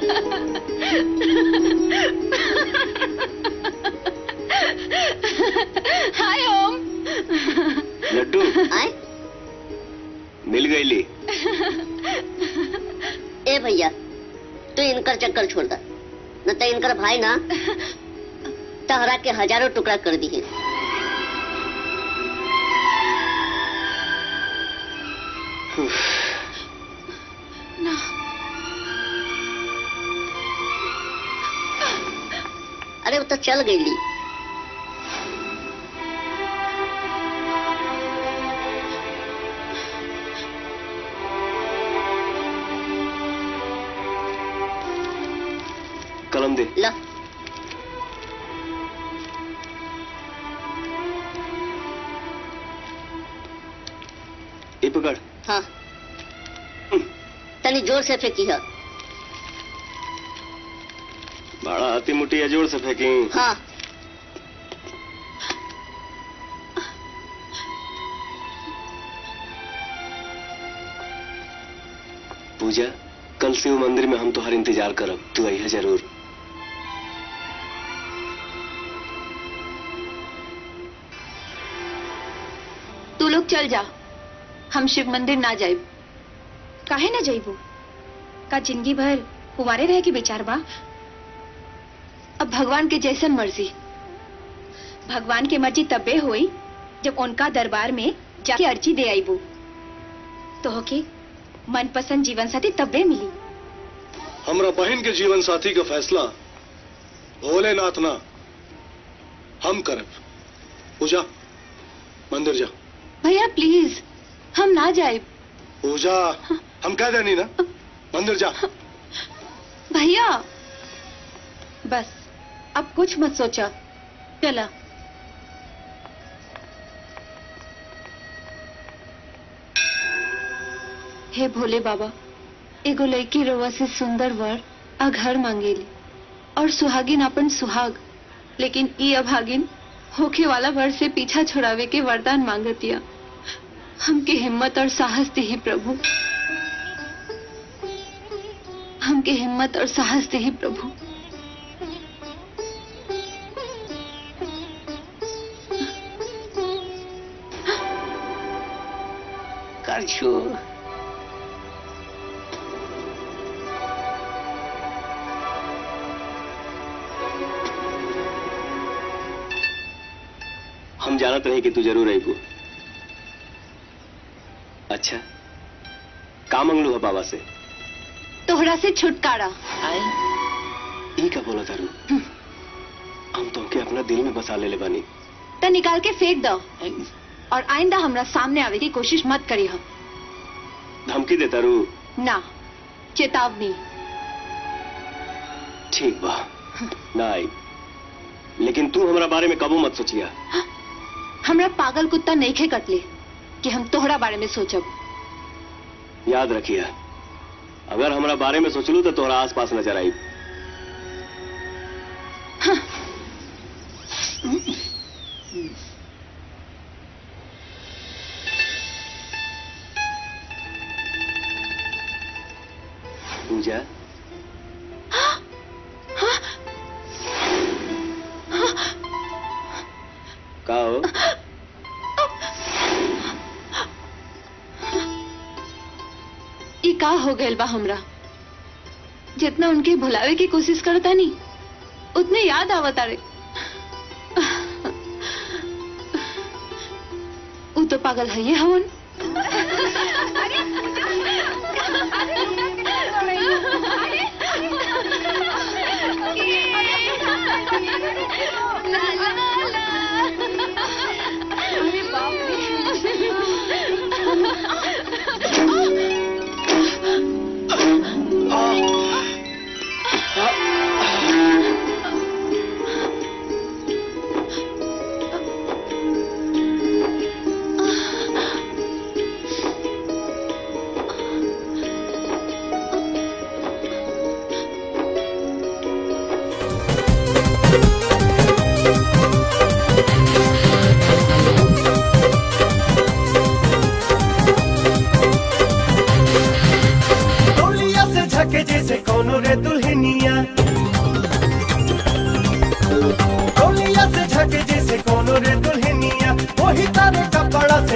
हाय ओम लड्डू आए मिल गई ली ए भैया तू इनकर चक्कर छोड़ दा न तो इनकर भाई ना तहरा के हजारों टुकड़ा कर दिए ना अरे वो तो चल गई ली कलम दे ला ये पकड़ हाँ तनी जोर से फेंकी है बड़ा हाथी मुट्ठी जोर से फेंकी हाँ पूजा कल शिव मंदिर में हम तुम्हार इंतजार करब तू आई जरूर तू लोग चल जा हम शिव मंदिर ना जाए काहे ना जाइबू का जिंदगी भर कुमारे रहे के विचार बा अब भगवान के जैसन मर्जी भगवान के मर्जी तब्बे होई जब उनका दरबार में जाके अर्जी दे आईबू तो होके मनपसंद जीवन साथी तब्बे मिली हमरा बहन के जीवन साथी का फैसला भोलेनाथ ना हम करब पूजा मंदिर जा भैया प्लीज हम ना जाए पूजा हम कह देनी ना मंदिर जा भैया बस अब कुछ मत सोचा चला हे भोले बाबा एगो लड़की रोवा से सुंदर वर आ घर मांगेली और सुहागिन अपन सुहाग लेकिन ई अभागिन होखे वाला वर से पीछा छुड़ावे के वरदान मांगतिया हमके हिम्मत और साहस दे प्रभु हमके हिम्मत और साहस दे प्रभु कर छू हम जानत रहे कि तू जरूर आईबू अच्छा का मंगलू है बाबा से तोहरा से छुटकारा ई का बोला तारू हम तुमके अपना दिल में बसा ले बानी त निकाल के फेंक दो और आइंदा हमरा सामने आवे की कोशिश मत करी हम धमकी दे तारू ना चेतावनी ठीक बा ना आई लेकिन तू हमारा बारे में कबू मत सोचिया हमरा पागल कुत्ता नहीं खे कटले कि हम तोहरा बारे में सोचब याद रखिया अगर हमारा बारे में सोचलू तो तोहरा आस पास नजर आई पूजा का हो ई का हो गइल बा हमरा जितना उनके भुलावे की कोशिश करता नहीं उतने याद आवता रे उ तो पागल है ये हवन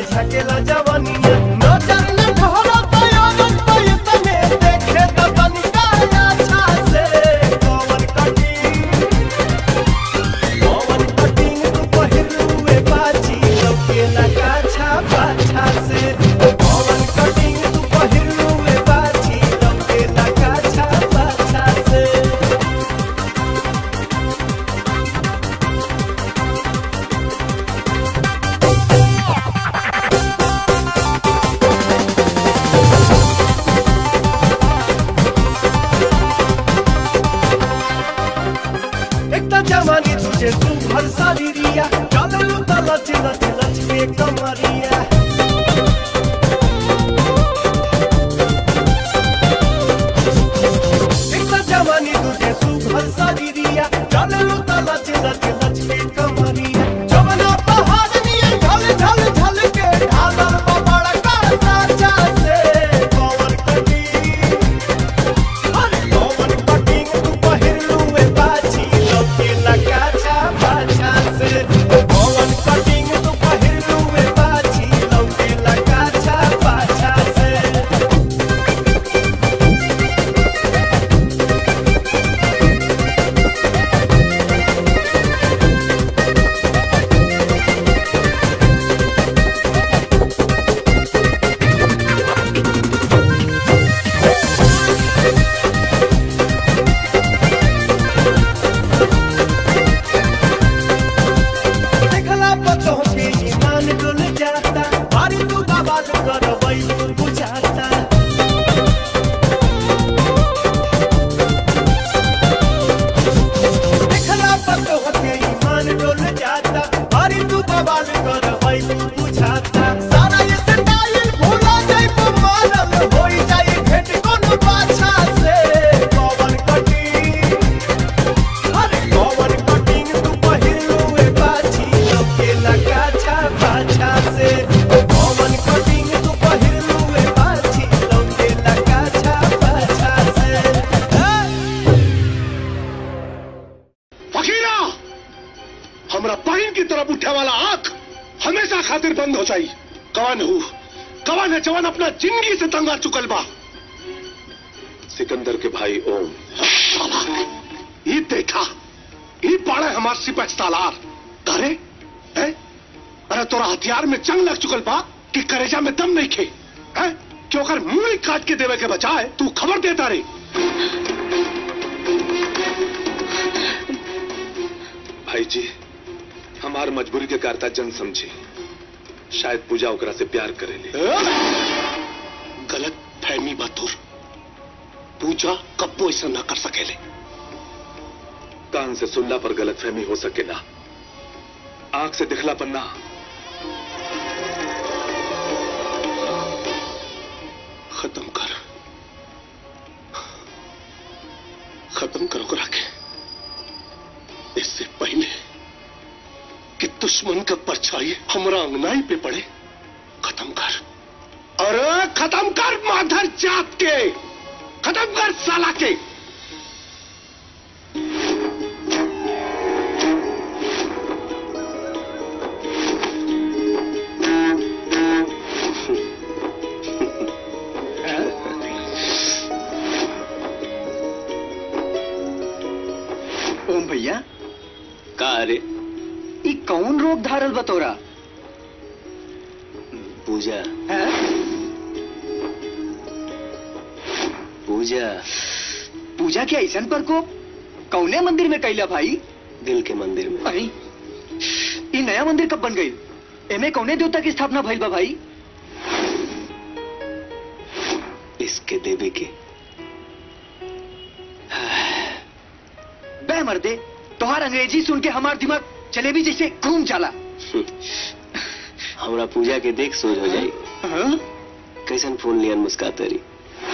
झकेला जवानिया नजर न ढोला तयारत पे तने देखे त तनिका अच्छा से कौन कटिंग कौन कटिंग तू पहिरुए बाजी लौके लगा छा पाछा से कौन कटिंग तू पहिरुए बाजी लौके लगा छा पाछा से एक त जवानी तुझे तू भर शरीरिया चल लू त लच लच लच के कमरिया एक त जवानी तुझे तू भर शरीरिया चल लू त लच लच लच के कमरिया जवना पहाड़ नियर ढल ढल ढल के ढालर बबड़ का साचा से कौन कटी अरे कौन कटिंग तू पहिरलुए बाजी लौके लगा छा पाछा से कौन कटिंग तू पहिरलुए बाजी लौके लगा छा पाछा से देखला पतो के ईमान डुल जाता बारी तू बवाल करवई बुझाता देखला पतो के ईमान डुल जाता बारी तू बवाल करवई बुझाता सारा ये स्टाइल भूला जाई तो मालम होई जाई भेट कोनो पाछा से कौन कटी अरे कौन कटिंग तू पहिरलुए बाजी लौके लगा छा पाछा से कौन कटिंग तू पहिरलुए बाजी लौके लगा छा पाछा से फकीरा हमरा पाइन की तरफ उठे वाला आंख हमेशा खातिर बंद हो जाई कवन हूँ कवन है जवान अपना जिंदगी से तंगा चुकल बा सिकंदर के भाई ओम साला ये देखा ये पाड़े हमार सिपच तालार करे है अरे तोरा हथियार में जंग लग चुकल बा कि करेजा में दम नहीं खे है कि ओकर मुंह ही काट के देवे के बचाए तू खबर देता रे भाई जी हमार मजबूरी के कारता जन समझी शायद पूजा ओकरा से प्यार करेले गलत फहमी बतुर पूजा कब्बो ऐसा ना कर सकेले कान से सुनला पर गलत फहमी हो सके ना आंख से दिखला पर ना खत्म कर खत्म करो करा के इससे पहले कि दुश्मन का परछाई हमारा अंगनाई पे पड़े खत्म कर अरे खत्म कर माधर जात के खत्म कर साला के ओम भैया का रे ई कौन रोग धारल बतोरा पूजा है पूजा पूजा के ऐसन पर को कौने मंदिर में कैला भाई दिल के मंदिर में अरे ई नया मंदिर कब बन गई एमे कौने देवता की स्थापना भइल बा भाई इसके देवी के बे मर्दे तोहार अंग्रेजी सुन के हमार दिमाग जलेबी जैसे घूम जाला हमरा पूजा के देख सोच हो जाई हाँ? कैसन फोन लियन मुस्काते रही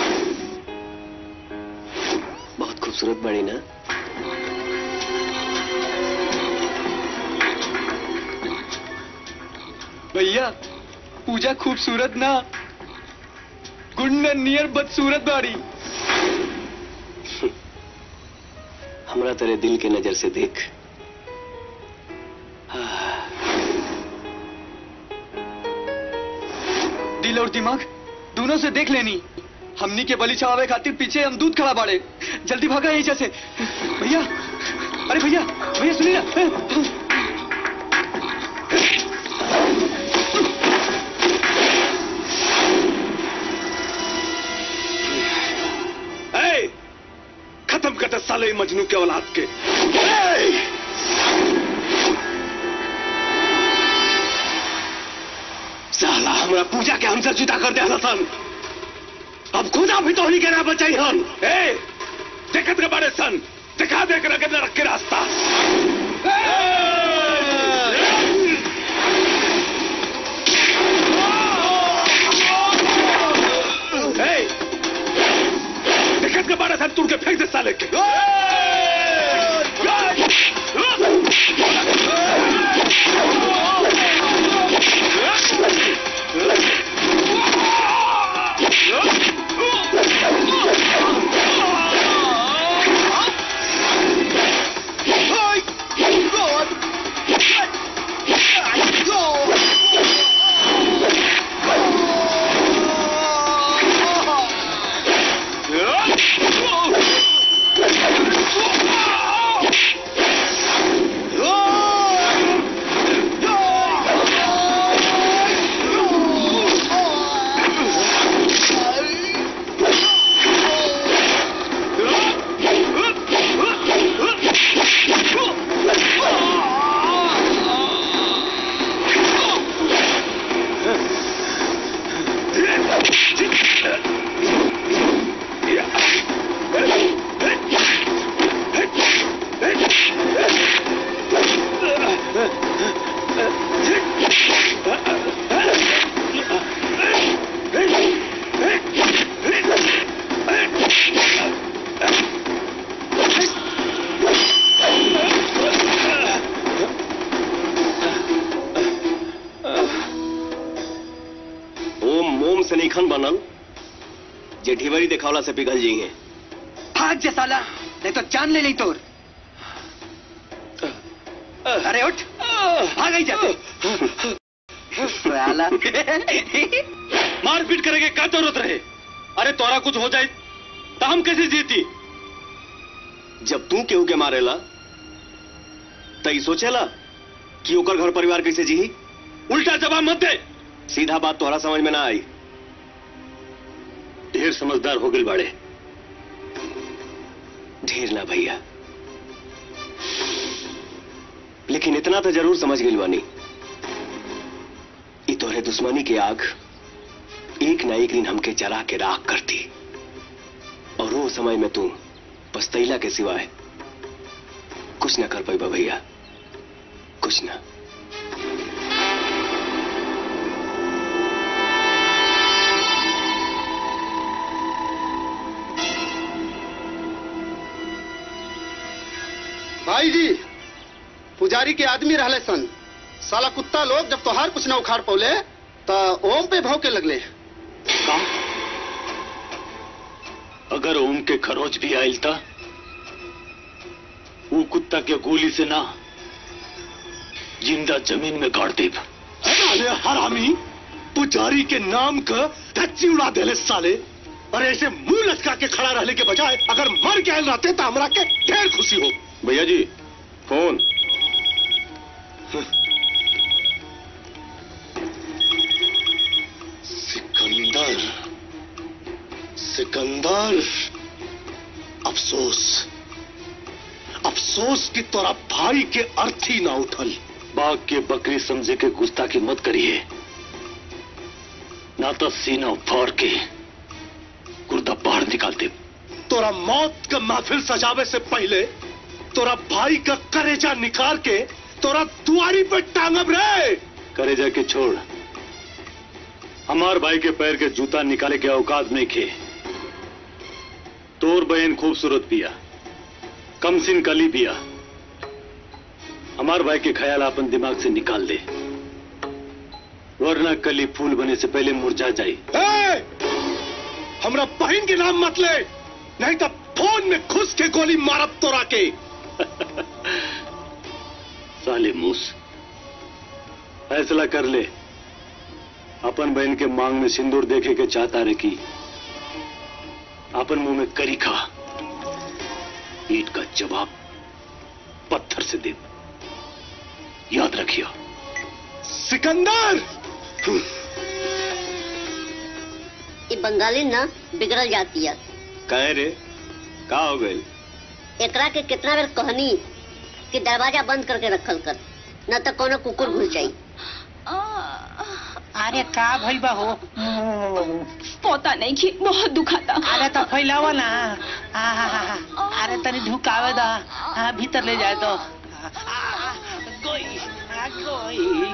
बहुत खूबसूरत बड़ी ना भैया पूजा खूबसूरत ना गुंडन नियर बदसूरत बाड़ी हमरा तेरे दिल के नजर से देख दिल और दिमाग दोनों से देख लेनी हमनी के बलि चढ़ावे खातिर पीछे हम दूध खड़ा बाड़े जल्दी भागा यहीं जैसे भैया अरे भैया भैया सुनिए ना ए, खत्म कर दे साले इ मजनू के औलाद के ए! साला हमरा पूजा के हमसे जुदा कर दे सन अब खुदा भी तो नहीं के ना बचाई हन ए देखत के बारे सन दिखा दे के रखे रख के रास्ता ए! दिक्कत के बारे सन तुड़ के फेंक दे साले के ओम मोम से निखन बनल जे ढिवरी देखावला से पिघल जी हैं भाग जा साला नहीं तो जान ले नहीं तोर अरे उठ भाग ही जाते साला मारपीट करेंगे क्या जरूरत रहे अरे तोरा कुछ हो जाए तो हम कैसे जीती जब तू केहू के मारेला तो ई सोचेला कि ओकर घर परिवार कैसे जी उल्टा जवाब मत दे सीधा बात तोहरा समझ में ना आई ढेर समझदार हो गई बाड़े ढेर ना भैया लेकिन इतना तो जरूर समझ गई बानी ई तोहरे दुश्मनी के आग एक ना एक दिन हमके जला के राख करती और वो समय में तू पछतैला के सिवाय कुछ ना कर पैबा भैया कुछ ना भाई जी पुजारी के आदमी रहले सन साला कुत्ता लोग जब तोहार कुछ ना उखाड़ पौले तो ओम पे भौके लगले का अगर ओम के खरोच भी आयल था वो कुत्ता के गोली से ना जिंदा जमीन में गाड़ देब अरे हरामी पुजारी के नाम का धच्ची उड़ा देले साले और ऐसे मुंह लटका के खड़ा रहने के बजाय अगर मर के आयल रहते तो हमरा के ढेर खुशी हो भैया जी फोन सिकंदर सिकंदर अफसोस अफसोस कि तोरा भाई के अर्थी ना उठल बाघ के बकरी समझे के गुस्ताखी मत करिए ना तो सीना फाड़ के गुर्दा बाहर निकाल दे तोरा मौत का महफिल सजावे से पहले तोरा भाई का करेजा निकाल के तोरा दुआरी पे टांगब रे करे जाके छोड़ हमार भाई के पैर के जूता निकाले के औकात नहीं खे तोर बहन खूबसूरत पिया कमसिन कली पिया हमार भाई के ख्याल अपन दिमाग से निकाल दे वरना कली फूल बने से पहले मुरझा जाई ए! हमरा बहन के नाम मत ले नहीं तो फोन में घुस के गोली मारब तोरा के साले मूस फैसला कर ले अपन बहन के मांग में सिंदूर देखे के चाहता रे की अपन मुंह में करी खा ईट का जवाब पत्थर से दे याद रखियो सिकंदर ये बंगाली ना बिगड़ल जाती है कहे रे का हो गए एकरा के कितना बेर कहनी कि दरवाजा बंद करके रखल कर न तो कोनो कुकुर घुस जाई अरे का भइल बा हो पता नहीं कि बहुत दुखाता अरे तो फैलावा ना आहा, अरे तनी ढुकावे दा हाँ, भीतर ले जाए तो गोई आ, गोई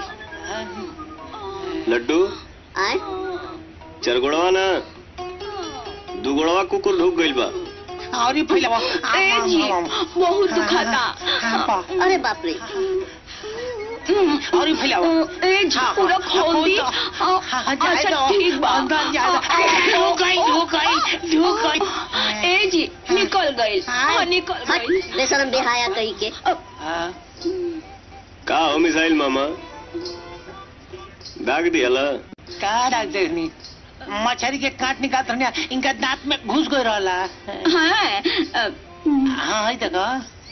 लड्डू आए चरगुड़वा ना दुगुड़वा कुकुर ढुक गइल बा और ही फैलावा ए जी, बहुत दुखाता अरे बाप रे और ही फैलावा ए जी, पूरा खोल दी हाँ, हाँ, जाए अच्छा दो। ठीक बा अंदर जाए दो। ढुक गई ढुक गई ढुक गई ए जी निकल गई हाँ निकल हट गई बेशरम बेहाया कही के हाँ, का हो मिसाइल मामा दाग दियाला का डाक देनी मछली के काट निकाल रहने इनका दांत में घुस गई रहला हाँ अ, हाँ है देखो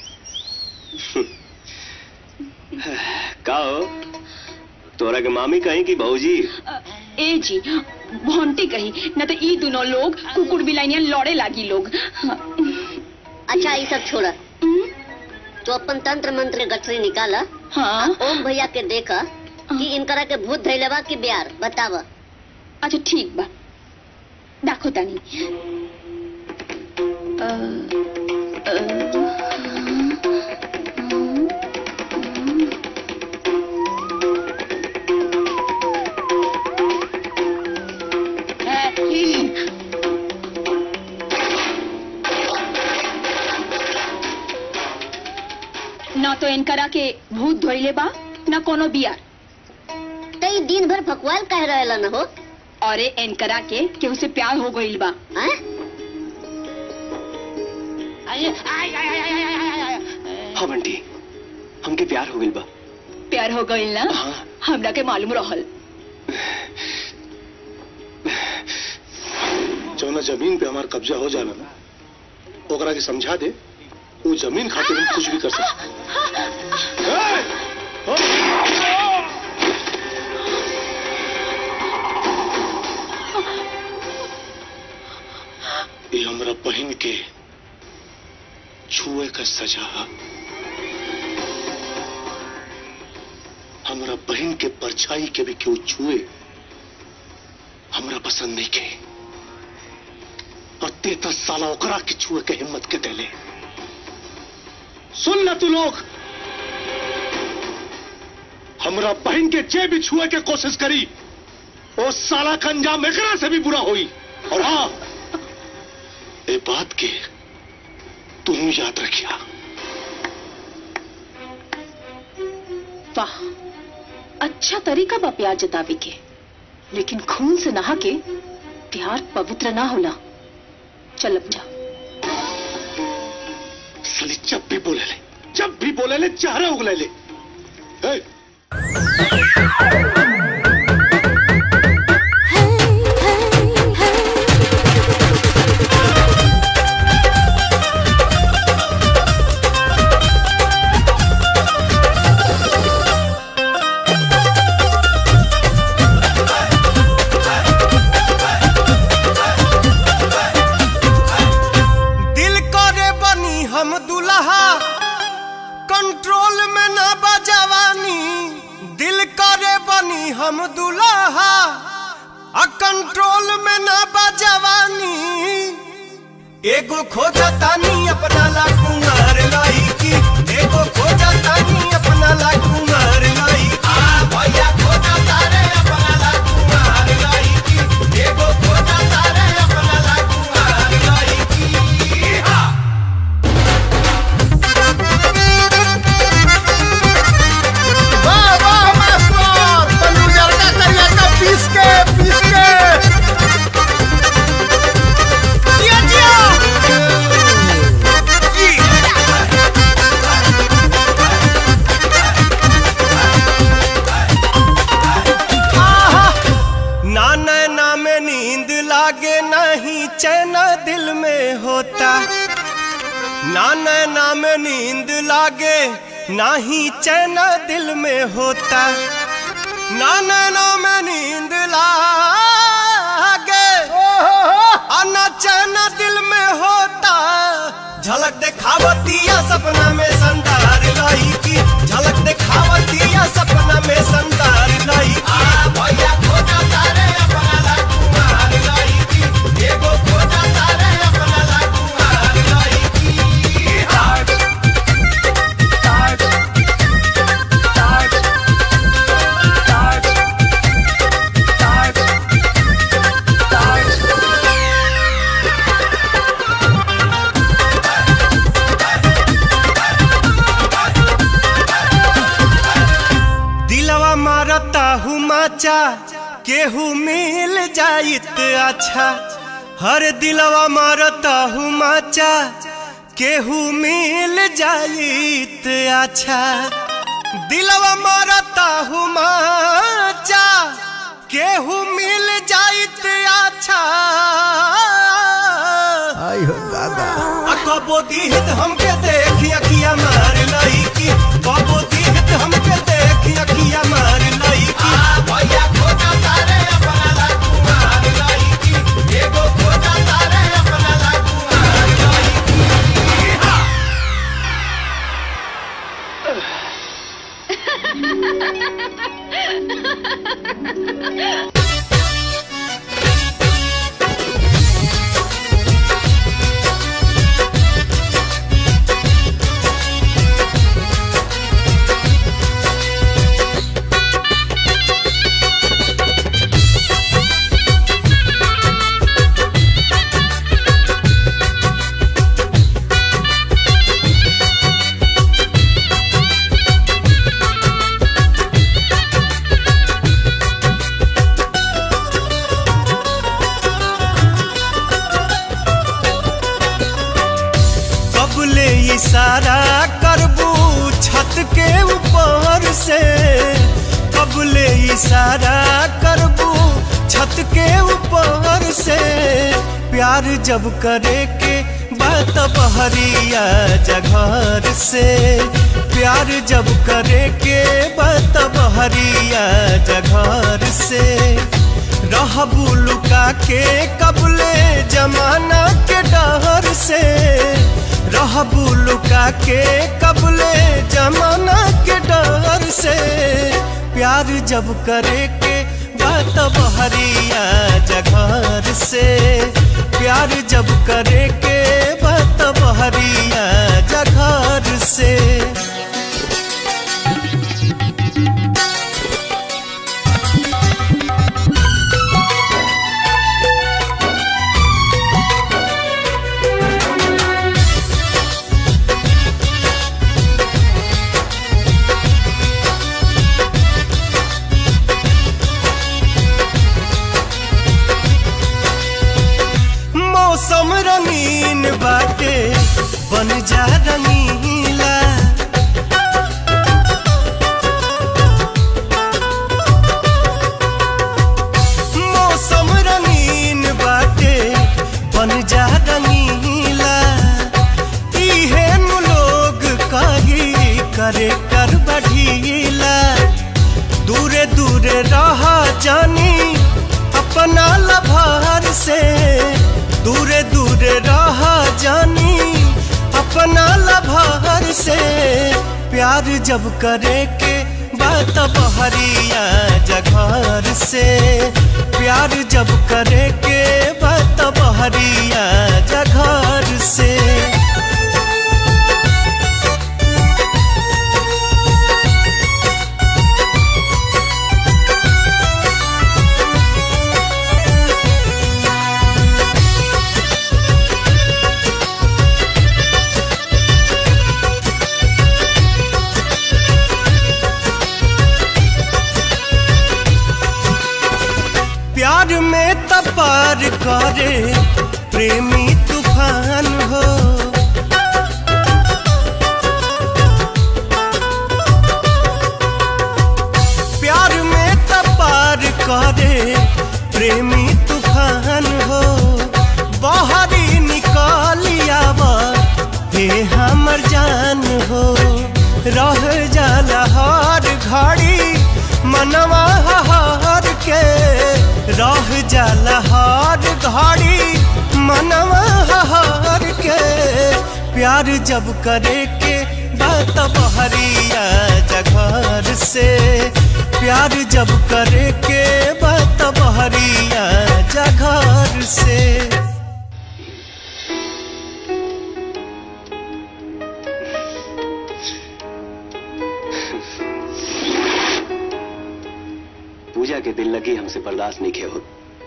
का हो तोरा के मामी कहीं की भौजी अ, ए जी भोंटी कही न तो ई दोनों लोग कुकुर बिलाइनिया लड़े लागी लोग हाँ, अच्छा ये सब छोड़ा तो अपन तंत्र मंत्र के गठरी निकाला हाँ ओम भैया के देखा कि इनकरा के भूत धैले बा कि बिहार बतावा अच्छा ठीक बा देखो तानी अ, अ, न तो इनकरा के भूत धोइले बा न कोनो बियार तो ये दिन भर फकवाल कह रहेला न हो और इनकरा के केहू से प्यार हो गइल बा हैं? आए, आए, आए, आए, आए, आए, आए, आए। हाँ बंटी हमके प्यार हो गइल बा प्यार हो गइल ना हाँ। हमरा के मालूम रहल जौना जमीन पे हमार कब्जा हो जाला ना ओकरा के समझा दे वो जमीन खातिर हम कुछ भी कर सकते ये हमरा बहन के छुए का सजा है। हमरा बहन के परछाई के भी क्यों छुए हमरा पसंद नहीं के और तेता साला ओकरा के छुए के हिम्मत के देले सुन ल तू लोग हमरा बहन के जे भी छुए के कोशिश करी वो साला का अंजाम एकरा से भी बुरा होई और हाँ ये बात के तू याद रखिया वाह अच्छा तरीका बा प्यार जतावे के लेकिन खून से नहा के प्यार पवित्र ना होला चल अब जा साली जब भी बोले ले जब भी बोले ले चेहरा उगले ले ए, दिल करे बनी हम दुल्हा कंट्रोल में ना बजवानी दिल करे बनी हम दुल्हा आ कंट्रोल में ना बजवानी एगो खोजा तानी अपना ला कुमार लाई की एगो खोजा तानी अपना ला कुमार लाई आ भैया खोजा तारे अपना ला कुमार लाई की एगो खोजा तारे अपना ला कुमार लाई की हा वाह वाह मास्टर तनु जरका करिया का पीस के पीस के जिया जिया जी दिल में होता ना नैना में नींद लागे ना ही चैन दिल में होता ना नैना में नींद लागे और ना चैन दिल में होता झलक दिखावतिया सपना में संदार लाई की झलक दिखावतिया सपना में संदार लाई की भैया खोजा तारे अपना ला कुमार लाई की एगो खोजा तारे अपना ला कुमार लाई की heart heart heart heart heart heart दिलवा मारता हूँ माचा केहू मिल जाइत अच्छा हर दिलवा मारता हूँ माचा केहू मिल जाइत अच्छा दिलवा मारता हूँ माचा केहू मिल जाइत अच्छा आई हो दादा कबो दीहित हमके देखी अखिया मार लई की कबो दीहित हमके देखी अखिया मार लई की भैया खोजा तारे अपना ला कुमार लई की एगो खोजा तारे अपना ला कुमार लई की हा। कब ले इशारा करबू छत के ऊपर से कब ले इशारा करबू छत के ऊपर से प्यार जब करे के बात बहरिया जघर से प्यार जब करे के बात बहरिया जघर से रहबू लुका के कबले जमाना के डहर से रहबू लुका के कबले जमाना के डर से प्यार जब करे के बात बहरिया जघर से प्यार जब करे के बात बहरिया जघर से मौसम रंगीन बाटे बन जा रंगीला मौसम रंगीन बाटे बन जा रंगीला इहे नु लोग कही करे कर बढ़ीला दूरे दूरे रहा जानी अपना लभार से दूरे दूरे रहा जानी अपना लभार से प्यार जब करे के बात बहरिया जघर से प्यार जब करे के बात बहरिया जघर से प्यार में तपार करे प्रेमी तूफान हो प्यार में तपार करे प्रेमी तूफान हो बहरी हे हमर जान हो रह जाला हर घड़ी मनवा हर के रह जाला हर घड़ी मनवा हर के प्यार जब करे के बात बहरिया जघर से प्यार जब करे के बात बहरिया जघर से पूजा के दिल लगी हमसे बर्दाश्त नहीं किया हो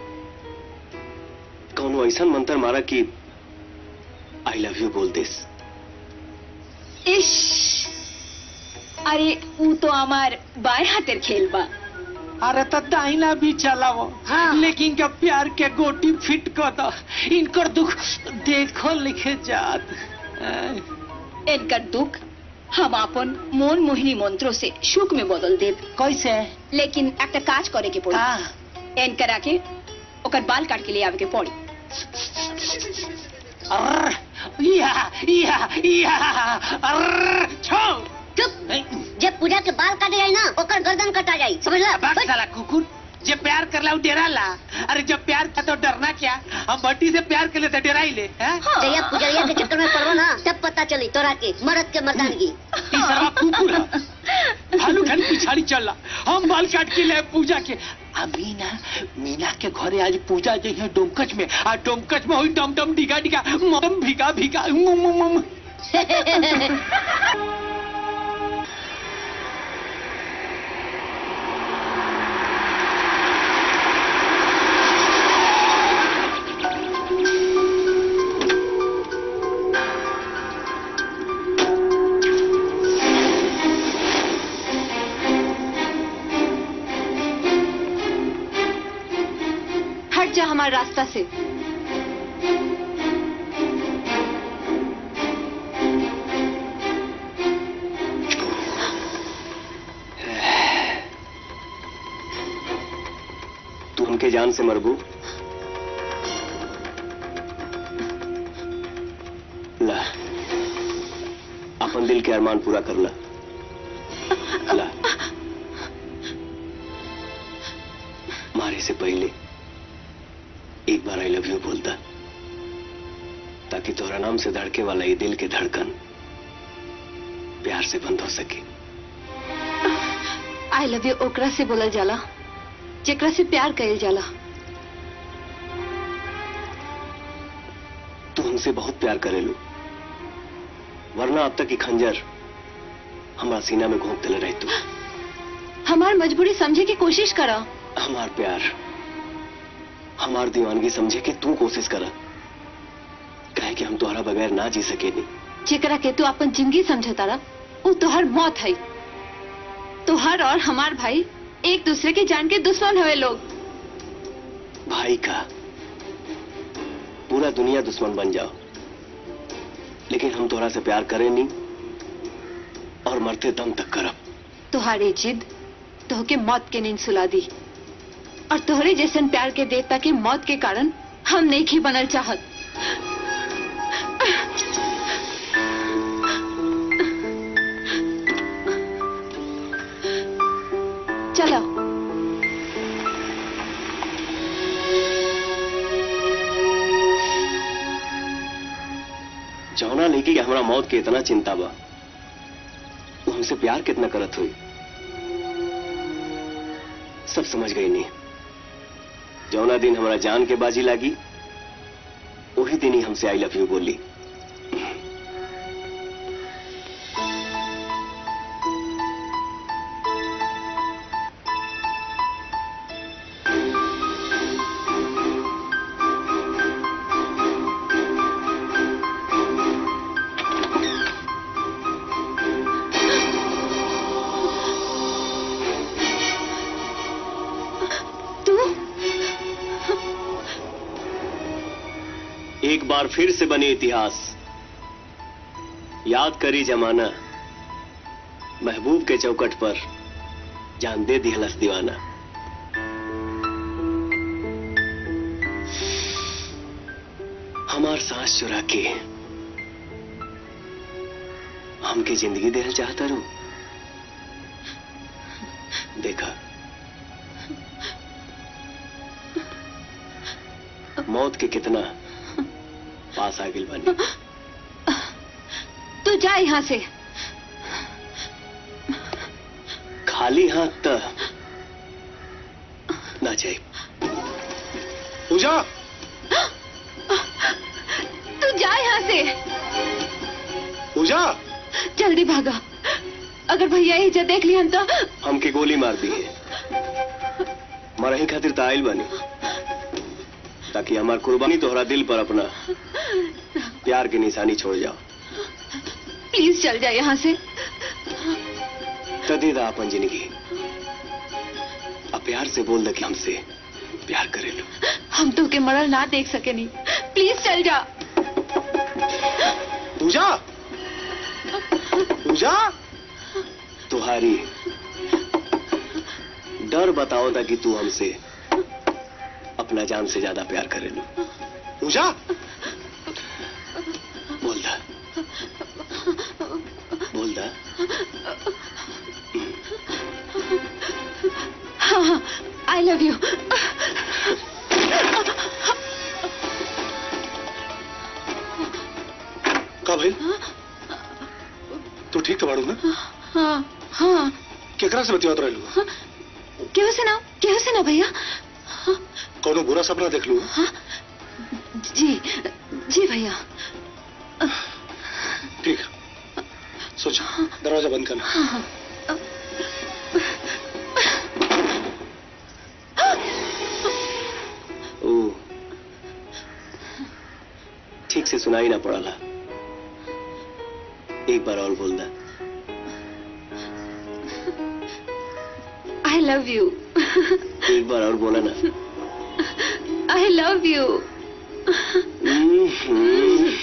कौन ऐसा मंत्र मारा कि आई लव यू बोल दिस इश अरे ऊ तो हमार बाएं हाथेर खेल बा अरे तो दाहिना भी चलावो हाँ। लेकिन क्या प्यार के गोटी फिट कर दो इनकर दुख देखो लिखे जात इनकर दुख हम अपन मन मोहिनी मंत्रों से सुख में बदल देब कैसे लेकिन एक काज करे के पड़ी हाँ। एन करा के ओकर बाल काट के ले आवे के पड़ी अर्र, या या या अर्र, छो चुप जब पूजा के बाल काटे जाए ना ओकर गर्दन कटा जाए समझला बात साला कुकुर जे प्यार कर ला डेरा ला अरे जब प्यार का तो डरना क्या हम भट्टी से प्यार कर लेते डेरा ही ले हैं? जया पुजरिया के चक्कर में पड़ो ना तब पता चली तोरा के मर्द के मर्दानगी ई सारा कुकुर है भालू खाली पिछाड़ी चल रहा हम बाल काट के ले पूजा के आ मीना मीना के घरे आज पूजा जे है डोमकच में आ डोमकच में हुई डम डम डिगा डिगा मम भिगा भिगा मुम मुम मुम हट जा हमारे रास्ता से तू उनके जान से मरबू ला अपन दिल के अरमान पूरा कर ला ला मारे से पहले एक बार आई लव यू बोलता ताकि तोहरा नाम से धड़के वाला ये दिल के धड़कन प्यार से बंद हो सके आई लव यू ओकरा से बोलल जाला जेकरा से प्यार कइल जाला तू हमसे बहुत प्यार करेलू वरना अब तक की खंजर हमारा सीना में घोंप दिले रही तू हमार मजबूरी समझे की कोशिश करा हमार प्यार हमार दीवानगी समझे कि तू कोशिश करा कहे कि हम तुम्हारा बगैर ना जी सके नहीं जेकरा के तू अपन जिंदगी समझतारा वो तोहर मौत है तोहर और हमार भाई एक दूसरे के जान के दुश्मन हुए लोग भाई का पूरा दुनिया दुश्मन बन जाओ लेकिन हम तोहरा से प्यार करें नहीं और मरते दम तक करब तुम्हारी जिद तोहके मौत के नींद सुला दी और तोहरे जैसन प्यार के देवता के मौत के कारण हम नहीं ही बनल चाहत चलो जौना लेके कि हमारा मौत के इतना चिंता बा वो हमसे प्यार कितना करत हुई सब समझ गई नहीं जौना दिन हमारा जान के बाजी लागी वही दिन ही हमसे आई लव यू बोली तू एक बार फिर से बने इतिहास याद करी जमाना महबूब के चौकट पर जान दे दिहलस दीवाना हमार सांस चुरा के हमके जिंदगी देना चाहता रू देखा मौत के कितना पास आ गई बानी तू जा यहाँ से खाली हाथ त ना जाए पूजा तू जा यहाँ से पूजा जल्दी भागा अगर भैया इज्जत देख लिया तो हमके गोली मार दी है मरही खातिर त आइल बानी ताकि हमार कुर्बानी तोहरा दिल पर अपना प्यार की निशानी छोड़ जाओ प्लीज चल जा यहाँ से तो दे दा अपन जिंदगी अब प्यार से बोल दे कि हमसे प्यार करे लो हम तो के मरल ना देख सके नहीं प्लीज चल जा पूजा पूजा तुम्हारी डर बताओ था कि तू हमसे अपना जान से ज्यादा प्यार करे लो पूजा बोल दा बोल दा हाँ हाँ आई लव यू का भाई तू ठीक तो बाड़ू ना हाँ हाँ केकरा से बतियात रहलू केहू से ना केहू से ना भैया कोनो बुरा सपना देख लू जी जी भैया ठीक है सोच दरवाजा बंद करना हाँ हाँ ओ ठीक से सुनाई ना पड़ाला एक बार और बोल दा आई लव यू एक बार और बोला ना आई लव यू हम्म।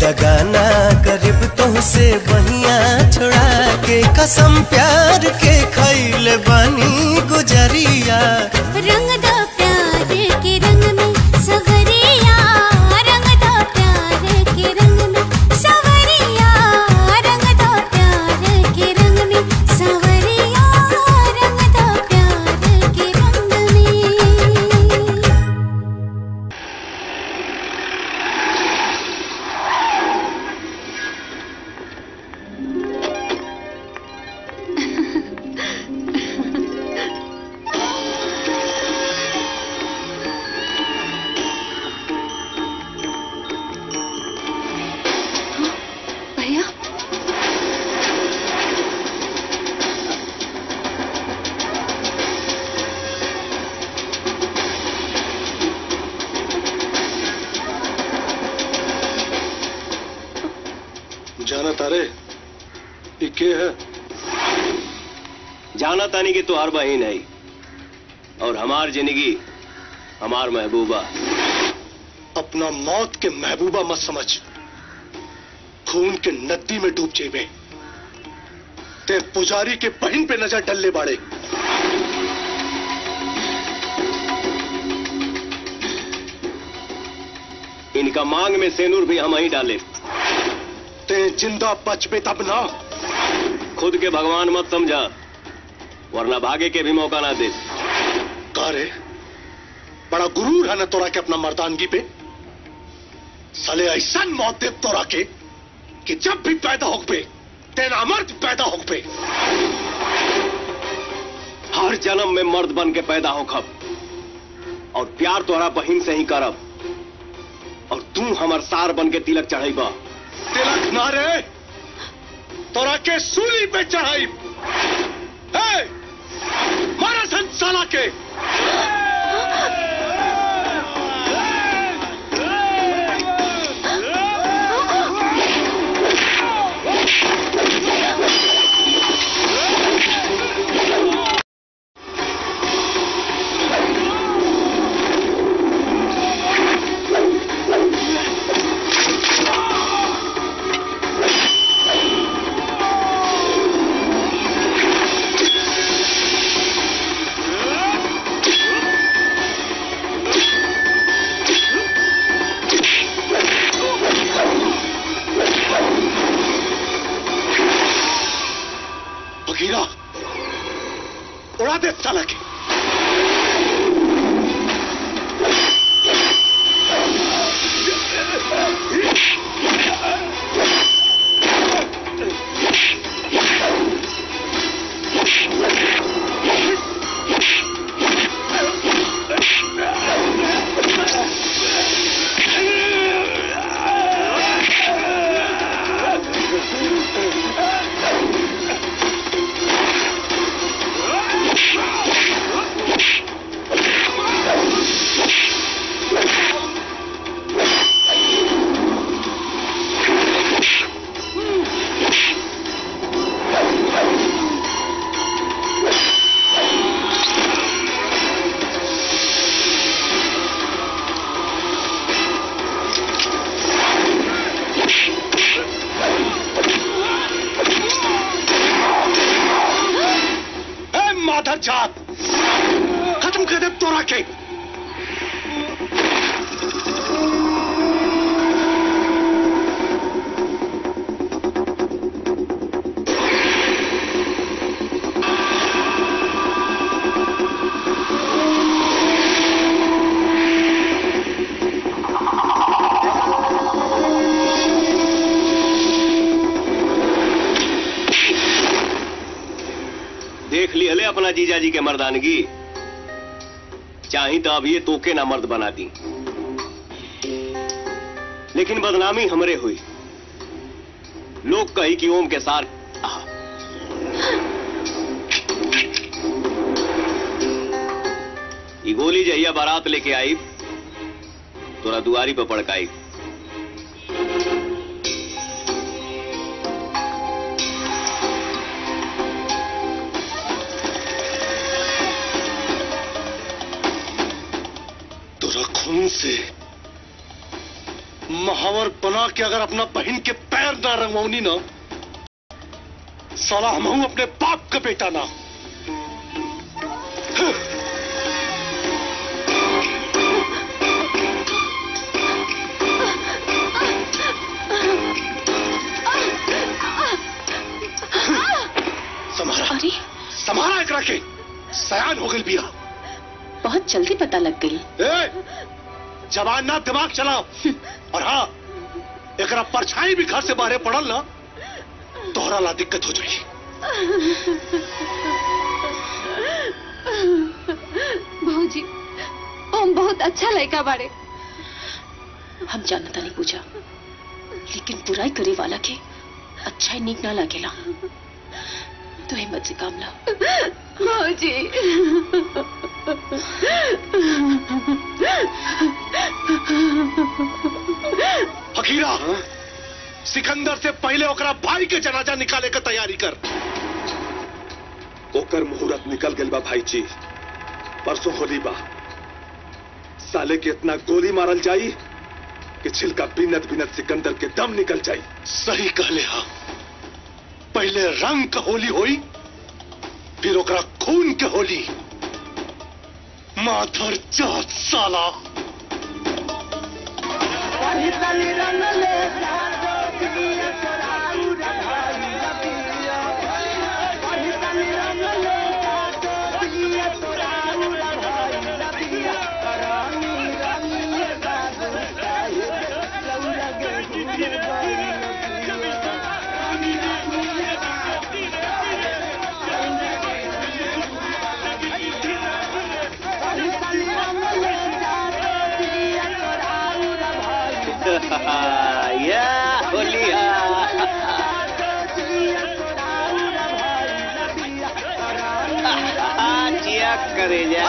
दगाना करीब तुमसे बहिया छोड़ा के कसम प्यार के खैले बानी गुजरिया रंग दो प्यार के रंग में सवरिया रंग दो प्यार के रंग में सवरिया रंग दो प्यार के रंग में सवरिया रंग दो प्यार के रंग में भैया जाना तारे ये के है जाना तानी की तो हर बहन है और हमार जिंदगी हमार महबूबा अपना मौत के महबूबा मत समझ खून के नदी में डूब जेबे ते पुजारी के बहन पे नजर डलने बाड़े इनका मांग में सेनूर भी हम ही डाले ते जिंदा बचबे तब ना खुद के भगवान मत समझा वरना भागे के भी मौका ना दे का रे बड़ा गुरूर है ना तोरा के अपना मर्दानगी पे साले ऐसा मौत दे तोरा के कि जब भी पैदा हो पे तेरा मर्द पैदा हो पे हर जन्म में मर्द बन के पैदा हो खब और प्यार तोहरा बहिन से ही करब और तू हमर सार बन के तिलक चढ़ेबा तिलक ना रे तोरा के सूली पे चढ़ाई हे! मारा संसाला के बघीरा उड़ा दे साला के ए माधर जात खत्म कर दे तोरा के देख ली हले अपना जीजा जी के मर्दानगी चाही तो अब ये तोके ना मर्द बना दी लेकिन बदनामी हमरे हुई लोग कही कि ओम के सार आहा। ई गोली जहिया बारात लेके आई तोरा दुआरी पर पड़काई तोरा खून से महावर बना के अगर अपना बहन के पैर ना रंगवाऊनी ना साला हम हूं अपने बाप का बेटा ना समारा अरे समारा एक रखे सयान हो गई बिया बहुत जल्दी पता लग गई ए, जवान ना दिमाग चलाओ और हाँ एक परछाई भी घर से बाहर पड़ल ना तोहरा ला दिक्कत हो जाएगी भौजी ओम बहुत अच्छा लड़का बाड़े हम जानता नहीं पूछा लेकिन बुराई करे वाला के अच्छा ही नीक ना लागेला तो हिम्मत से काम ला भौजी फकीरा सिकंदर से पहले ओकरा भाई के जनाजा निकाले के तैयारी कर ओकर मुहूर्त निकल गल बा भाई जी परसों होली बा साले के इतना गोली मारल जाई कि छिलका बिनत बिनत सिकंदर के दम निकल जाई सही कहले हा पहले रंग का होली होई फिर ओकरा खून के होली माधर जात साला या होलिया जिया करे जा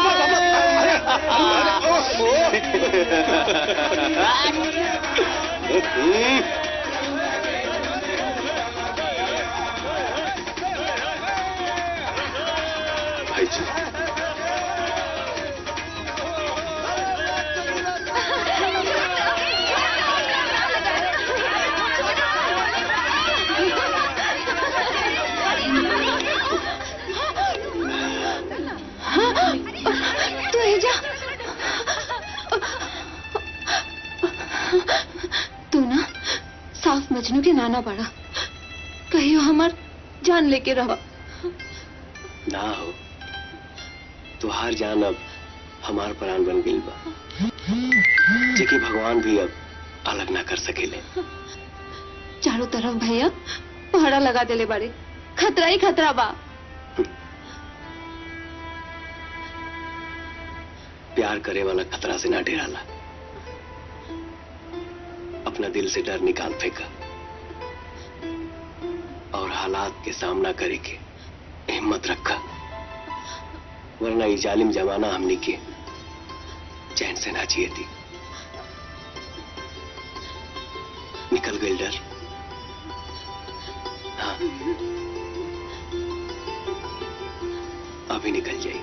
भाई जी तू ही जा तू ना साफ मजनू के नाना बड़ा कहियो हमार जान लेके रहो ना हो तुहार जान अब हमार प्राण बन गई बा जेके भगवान भी अब अलग ना कर सकेले चारों तरफ भैया पहरा लगा देले बाड़े खतरा ही खतरा बा प्यार करे वाला खतरा से ना डराला अपना दिल से डर निकाल फेंका और हालात के सामना करे के हिम्मत रखा वरना ये जालिम जमाना हमने के चैन से ना जिए थी निकल गई डर हाँ अभी निकल जाई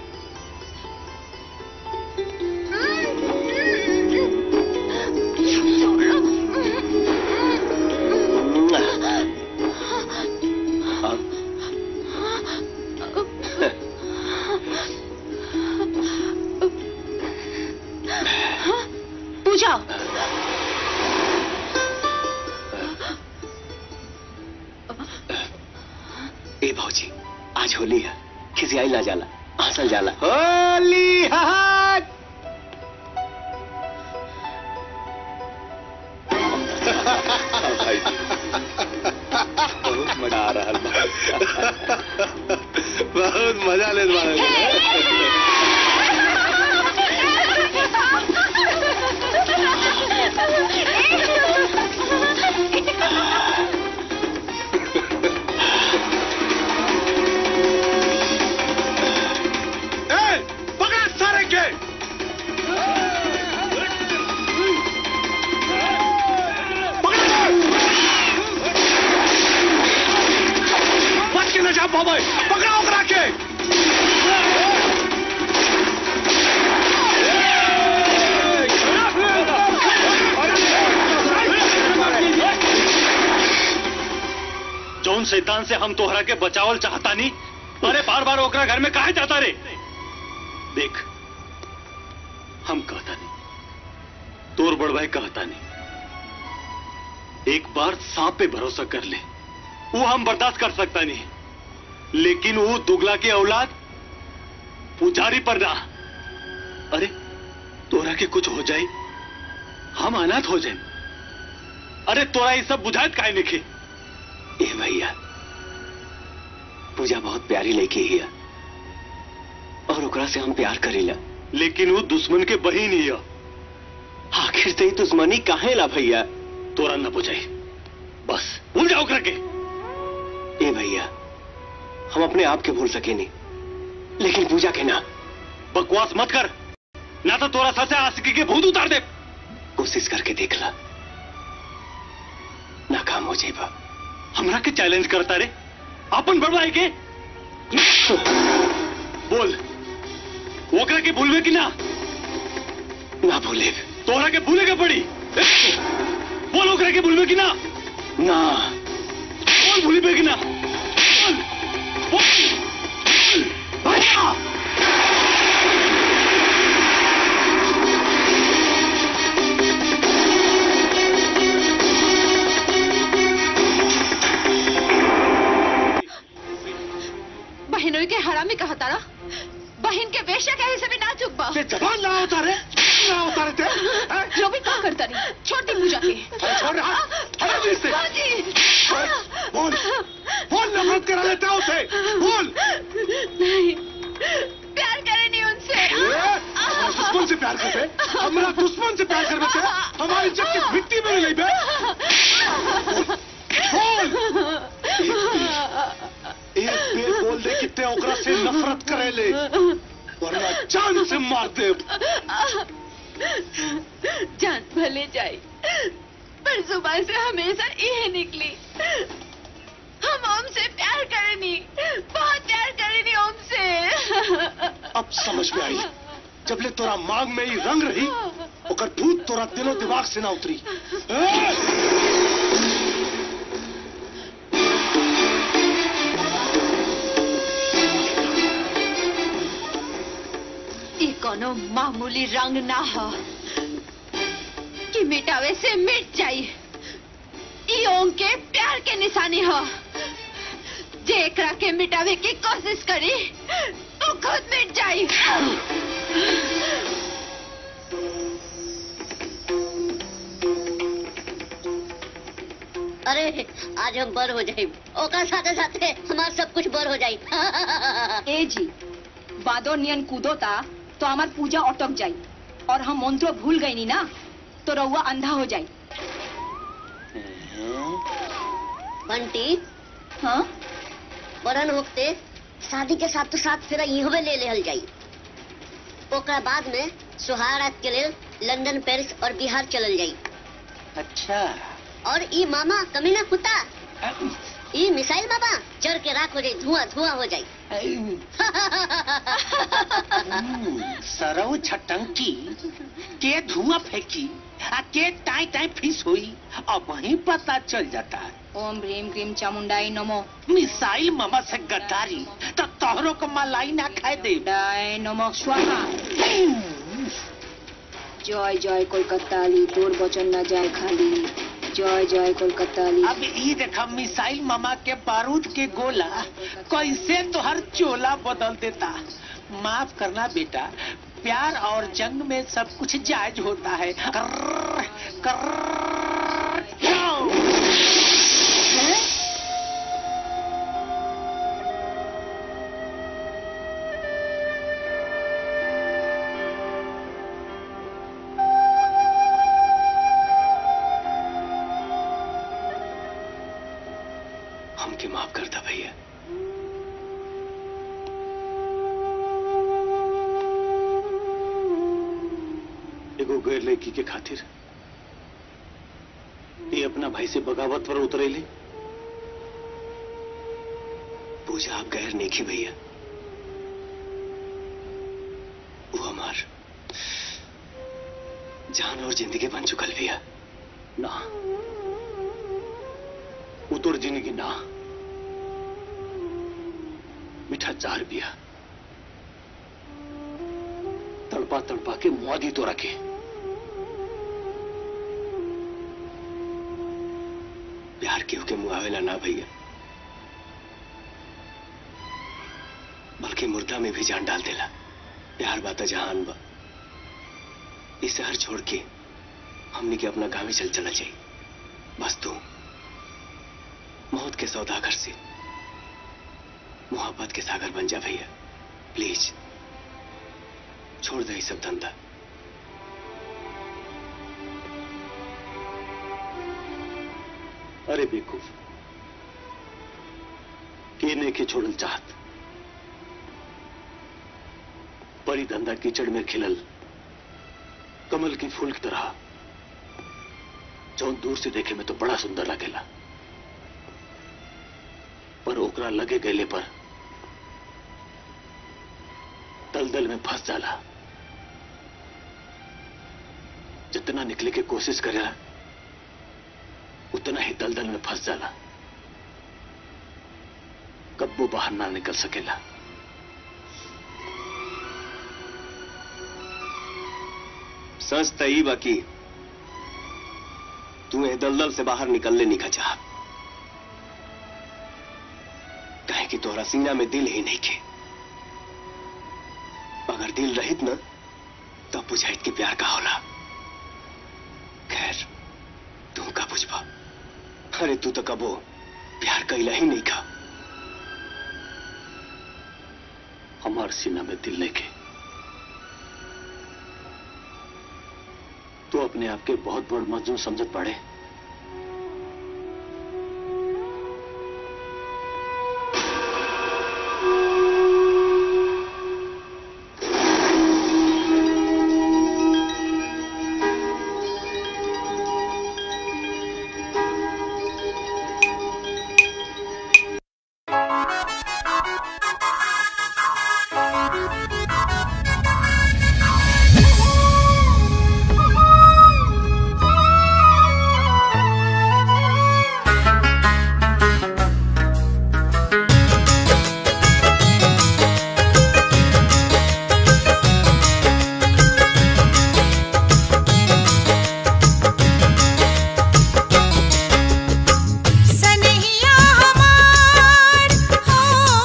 पूजा ए भौजी आज होली है किसी आई ना जाला हंसल जाला होली हाय भाई जी बहुत मजा आ रहा है बहुत मजा ले पकड़ सारे के बच के न जा पावे पकड़ाओ करा के शैतान से हम तोहरा के बचावल चाहता नहीं अरे बार बार ओकरा घर में काहे जाता रे देख हम कहता नहीं तोर बड़ भाई कहता नहीं एक बार सांप पे भरोसा कर ले वो हम बर्दाश्त कर सकता नहीं लेकिन वो दुगला के औलाद पुजारी पर ना अरे तोरा के कुछ हो जाए हम अनाथ हो जाए अरे तोरा ये सब बुझाइत काहे नहीं ए भैया पूजा बहुत प्यारी लड़की है और ओकरा से हम प्यार करेला लेकिन वो दुश्मन के बहिन ही है आखिर से ही दुश्मनी काहे ला भैया तोरा न बुझाई बस भूल जाओ ओकरा के ए भैया हम अपने आप के भूल सके नहीं लेकिन पूजा के ना बकवास मत कर ना तो तोरा सर से आशिकी के भूत उतार दे कोशिश करके देख ला नाकाम हो जाएगा हमरा के चैलेंज करता रे अपन बड़वाई के बोल ओकरा के भूलवे कि ना ना भूले तोहरा के भूले के पड़ी बोल ओकरा के भूलवे कि ना ना बोल भूलवे कि ना बोल बोल बोल भैया बहनों के हरामी कहा तारा बहन के बेशक कहे से भी ना चुप बा जबान ना उतारे ना उतारे थे हैं? जो भी क्या करता नहीं छोड़ दी पूजा के अरे छोड़ रहा हटा दे इससे बाजी बोल बोल नफरत करा लेता है उसे बोल नहीं प्यार करे नहीं उनसे ए, हमारा दुश्मन से प्यार करते हमारा दुश्मन से प्यार कर बच्चे हमारी इज्जत की मिट्टी में नहीं बे बोल एक बेर बोल दे कितने ओकरा से नफरत करे ले वरना जान से मार दे जान भले जाए पर जुबान से हमेशा यह निकली हम ओम से प्यार करेनी बहुत प्यार करेनी ओम से अब समझ में आई जब ले तोरा मांग में ही रंग रही ओकर भूत तोरा दिलो दिमाग से ना उतरी ए! ये कोनो मामूली रंग ना हो कि मिटावे से मिट जाई ई ओम के प्यार के निशानी हो जे एकरा के मिटावे की कोशिश करी तो खुद मिट जाई अरे आज हम बर हो जाए ओकर साथे साथे हमार सब कुछ बर हो जाए ए जी बादो नियन कूदो ता तो हमार पूजा अटक जाई और हम मंत्र भूल गई नी ना तो रउआ अंधा हो जाई बंटी हाँ बरन होते शादी के साथ तो साथ फिर इहवे ले लेहल जाई ओकरा बाद में सुहारात के लेल लंदन पेरिस और बिहार चलल जाई अच्छा और ई मामा कमीना कुत्ता ई मिसाइल बाबा चढ़ के राख हो जाई धुआं धुआं हो जाई सरव छटंकी के धुआं फेंकी आ के टाई टाई फिस हुई अब वहीं पता चल जाता है ओम ह्रीम क्रीम चामुंडाई नमो मिसाइल मामा से गद्दारी तो तोहरों को मलाई ना खाए दे डाय नमो स्वाहा जय जय कोलकाता ली तोर बचन न जाए खाली जय जय कोलकाता ली अब ये देखा मिसाइल मामा के बारूद के गोला कैसे तोहर चोला बदल देता माफ करना बेटा प्यार और जंग में सब कुछ जायज होता है कर्र, कर्र, जाओ। हमके माफ करता भैया एगो गैर लड़की के खातिर ये अपना भाई से बगावत पर उतरेली पूजा आप गैर नेकी भैया वो हमार जान और जिंदगी बन चुकल भैया ना वो तोर जिंदगी ना मीठा चार पिया तड़पा तड़पा के मुआदी तो रखे प्यार केहू के मुआवेला ना भैया बल्कि मुर्दा में भी जान डाल देला प्यार बाता जहान बा इस शहर छोड़ के हमने के अपना गाँव में चल चला चाहिए बस तू मौत के सौदागर से मोहब्बत के सागर बन जा भैया प्लीज छोड़ दे ये सब धंधा अरे बेवकूफ केने के छोड़ल चाहत परी धंधा कीचड़ में खिलल कमल की फूल की तरह जौन दूर से देखे में तो बड़ा सुंदर लगेला पर ओकरा लगे गले पर दलदल में फंस जाला जितना निकले के कोशिश करेला उतना ही दलदल में फंस जाला कब वो बाहर ना निकल सकेला सच त ई बाकी तू ए दलदल से बाहर निकलने निका चाह कहे कि तोहरा सीना में दिल ही नहीं के अगर दिल रहित न तब बुझाइत कि प्यार का होला खैर तू का बुझबा अरे तू तो कबो प्यार कैला ही नहीं खा हमार सीना में दिल लेके तो अपने आप के बहुत बड़ मजनू समझत पड़े सनहिया हमार हो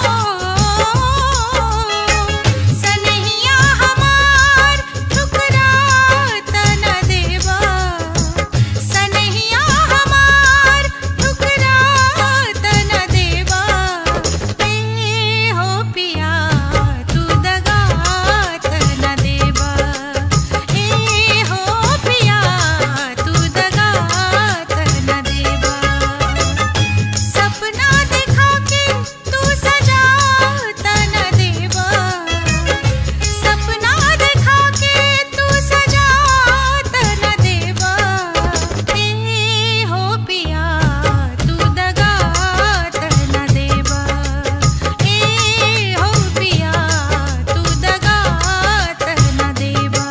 सनहिया हमार ठुकरात न देवा सनहिया हमार ठुकरात न देवा ए हो पिया तू दगात न देवा ए हो पिया तू दगात न देवा सपना दिखा के तू सजात न देवा सपना दिखा के तू सजात न देवा ए हो पिया तू दगात न देवा ए हो पिया तू दगात न देवा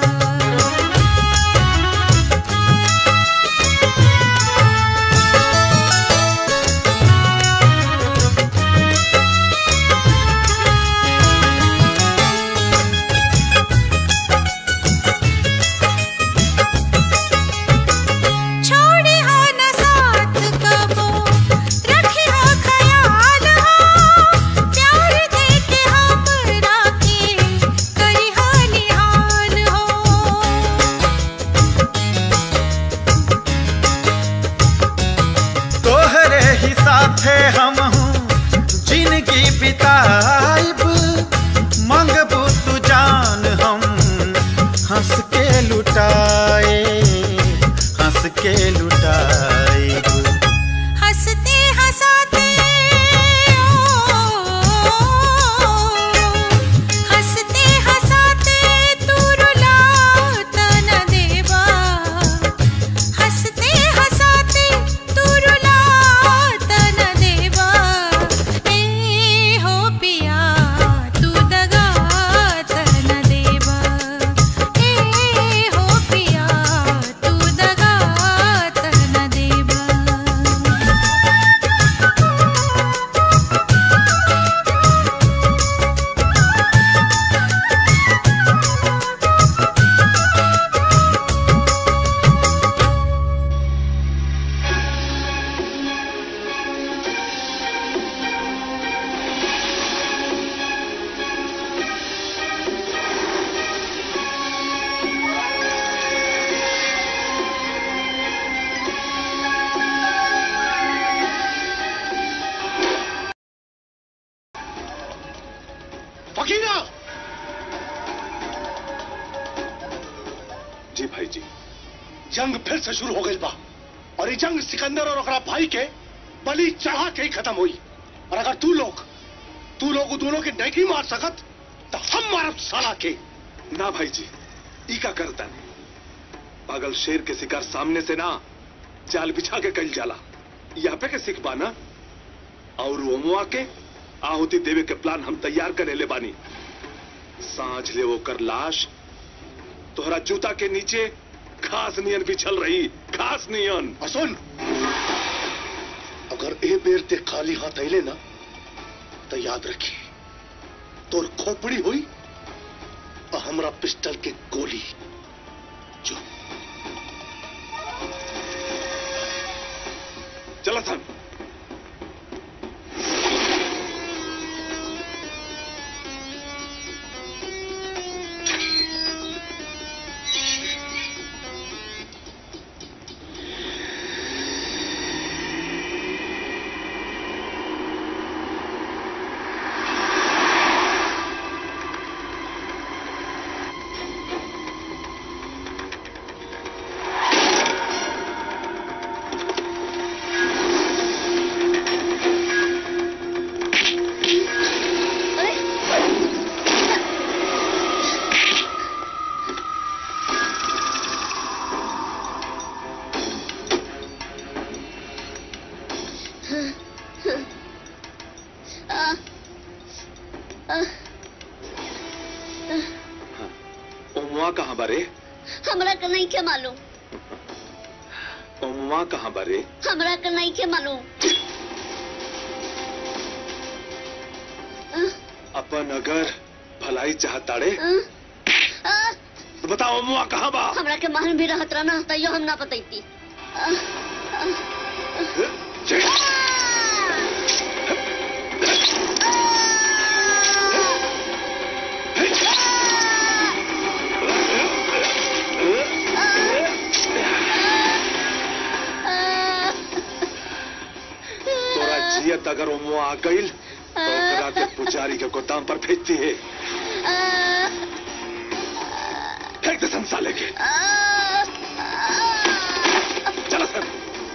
छोड़ी हो न साथ कबो रखी हो ख्याल हो प्यार दे के हमरा के करी हो निहाल हो तोहरे ही साथे हम हूँ जिंदगी बिताइब मंगबू तू जान हम हंस के लुटाए हंस के लुटाइब हंसते हंसाते हंसते हंसाते तू रुलात न देवा हंसते हंसाते तू रुलात न देवा ए हो पिया तू दगात न देवा ए हो पिया तू दगात जंग फिर से शुरू हो गई बा और ये जंग सिकंदर और ओकरा भाई के बलि चढ़ा के ही खत्म हुई और अगर तू लोग तू लोग उ दोनों के नहीं मार सकत तो हम मारब साला के ना भाई जी ई का करता नहीं पागल शेर के शिकार सामने से ना जाल बिछा के कल जाला यहाँ पे के सिख बाना और ओमुआ के आहुति देवे के प्लान हम तैयार करे ले बानी सांझ ले वो कर लाश तोहरा जूता के नीचे घास नियन बिछल रही घास नियन और सुन अगर ए बेर ते खाली हाथ अले ना तो याद रखी तोर खोपड़ी हुई और हमरा पिस्टल के गोली जो चला सन आ, आ, ओमुआ कहाँ बारे हमरा के नहीं के मालूम ओमुआ कहाँ बारे हमरा के नहीं के मालूम आ, अपन अगर भलाई चाहताड़े आ, आ, तो बताओ ओमुआ कहाँ बा हमरा के मालूम भी रहत रहा ना तैयो हम ना बतैती आ, आ, तोरा जियत अगर ओमुआ आ गईल तो ओकरा के पुजारी के गोदाम पर भेजती है फेंक दे संसाले के चलो सर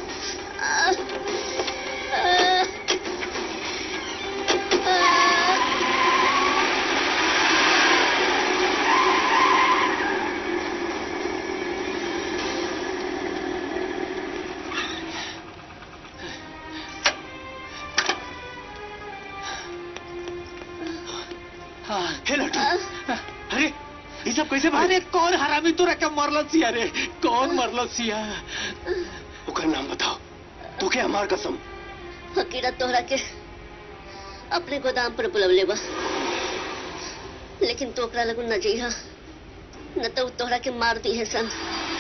हे लड्डू अरे ये सब कैसे अरे कौन हरामी तोरा के मरल सिया रे कौन मरल सिया ओकर नाम बताओ तो के हमार कसम हकीरत तोहरा के अपने गोदाम पर बुलवले बा लेकिन तो ओकरा लगू न जइहा न तो उ तोहरा के मार दी है सन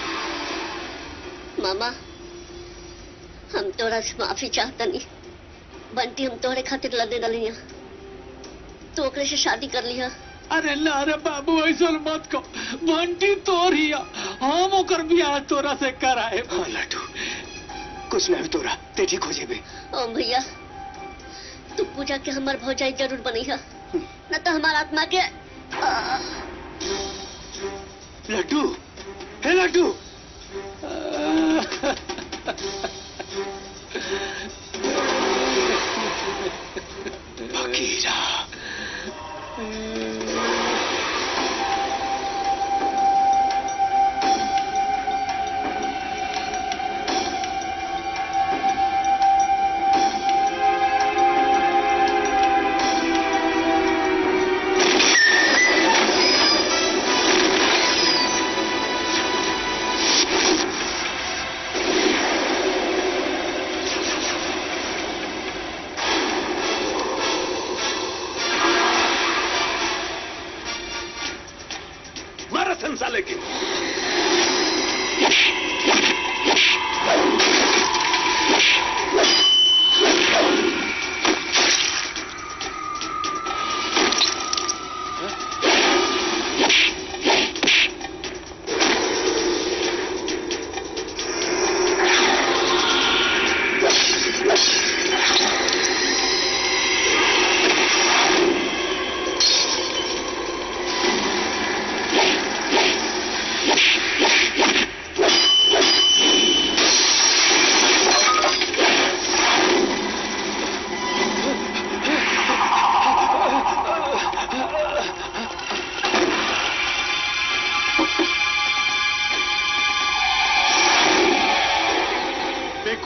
मामा हम तोहरा से माफी चाहतनी बंटी हम तोहरे खातिर लड़ने डलिया तू ओकरे से शादी कर लिया अरे ना रे बाबू ऐसा मत को बंटी तोरिया हम ओकर बियाह तोरा से कराए हाँ लड्डू कुछ नहीं तोरा ते ठीक हो जेबे ओम भैया तू पूजा के हमार भौजाई जरूर बनैहा न तो हमार आत्मा के आ, लड्डू हे लड्डू फकीरा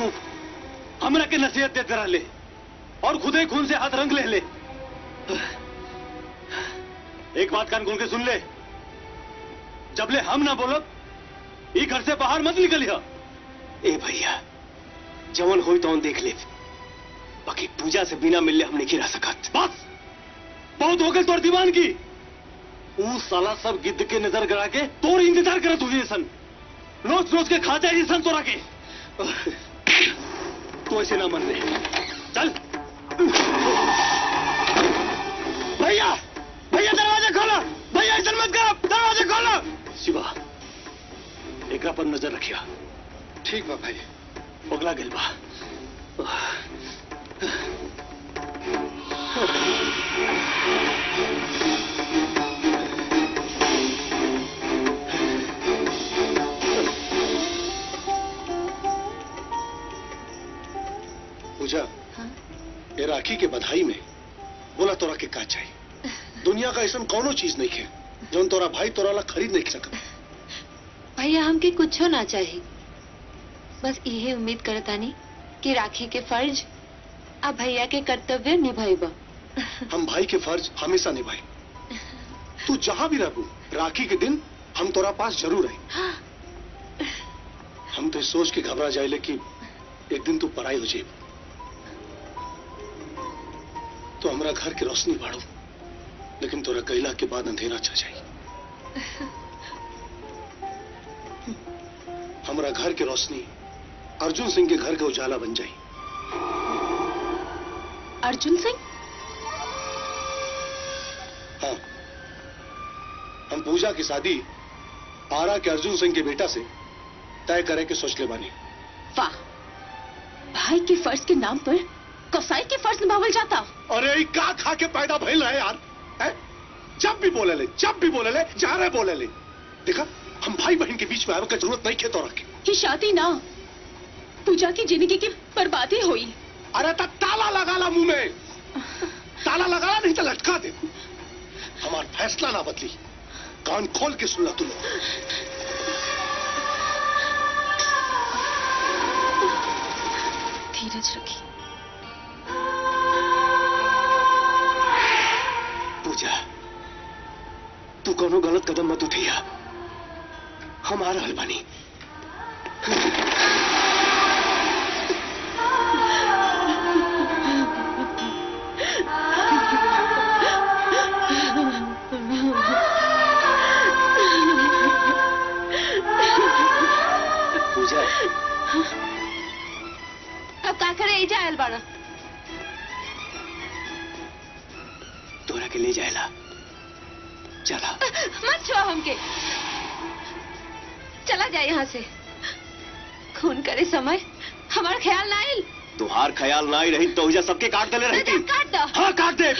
बेवकूफ हमरा के नसीहत देते रहले और खुदे खून से हाथ रंग ले ले एक बात कान खोल के सुन ले जबले हम ना बोलब ई घर से बाहर मत निकलिया ए भैया जवन होई तो देख ले बाकी पूजा से बिना मिलले हम नहीं रह सकत बस बहुत हो गए तोर दीवान की ऊ साला सब गिद्ध के नजर गड़ा के तोर इंतजार करत हुई सन रोज रोज के खा जाए सन तोरा के तो ऐसे ना मन ले चल भैया भैया दरवाजा खोलो भैया ऐसा मत करो दरवाजा खोलो शिवा एकरा पर नजर रखिया ठीक बा भाई पगला गेल बा पूजा ये राखी के बधाई में बोला तोरा के का चाहिए दुनिया का ऐसा कौनो चीज नहीं है जो तोरा भाई तोरा ला खरीद नहीं सकता भैया हमके कुछो ना चाहिए बस यही उम्मीद करतानी कि राखी के फर्ज आ भैया के कर्तव्य निभाइबा हम भाई के फर्ज हमेशा निभाए तू जहां भी रहू राखी के दिन हम तोरा पास जरूर आई हम तो इस सोच के घबरा जाए कि एक दिन तू पराई हो जाए तो हमरा घर की रोशनी बाढ़ो लेकिन तोरा कैला के बाद अंधेरा छा जाए हमरा घर की रोशनी अर्जुन सिंह के घर के उजाला बन जाए अर्जुन सिंह हाँ हम पूजा की शादी आरा के अर्जुन सिंह के बेटा से तय करे के सोच ले बानी वाह भाई के फर्ज के नाम पर कसाई के फर्ज निभावल जाता अरे ई का खा के पैदा भइल रहे यार है? जब भी बोले ले जब भी बोले ले जा रहे बोले ले देखा हम भाई बहन के बीच में आवे का जरूरत नहीं खेतो रखे कि शादी ना पूजा की जिंदगी की बर्बादी हुई अरे ता ताला लगा ला मुंह में ताला लगा ला नहीं तो लटका दे हमार फैसला ना बदली कान खोल के सुन ला तू लोग धीरज रखी पूजा तू कोनो गलत कदम मत उठिया हम आ रहल बानी पूजा अब का करे एजा आयल बाड़ा तोरा के ले जाएला चला मत छुआ हमके चला जाए यहाँ से खून करे समय हमारा ख्याल ना आयल तुहार ख्याल ना ही रही तो उजा सबके काट देले रहती काट दो हाँ काट दे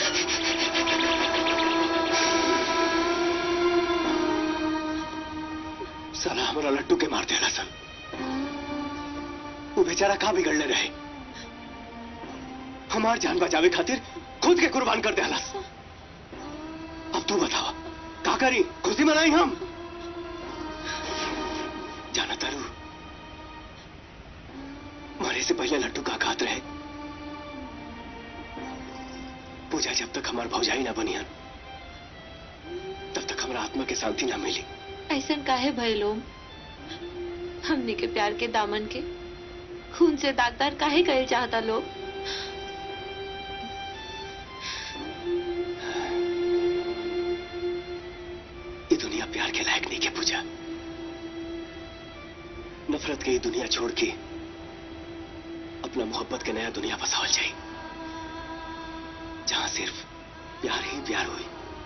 साला हमारा लट्टू के मार देला सन वो बेचारा कहाँ बिगड़ले रहे हमार जान बचावे खातिर खुद के कुर्बान कर देला अब तू बतावा का करी खुशी मनाई हम जाना तारू मरे से पहले लट्टू का घात रहे पूजा जब तक हमार भौजाई ना बनियन तब तक हमारा आत्मा के शांति ना मिली ऐसा काहे भइलोम हमने के प्यार के दामन के खून से दागदार काहे कहे चाहता लोग ये दुनिया प्यार के लायक नहीं के पूजा नफरत के ये दुनिया छोड़ के अपना मोहब्बत के नया दुनिया बसावल जाए जहां सिर्फ प्यार ही प्यार हुई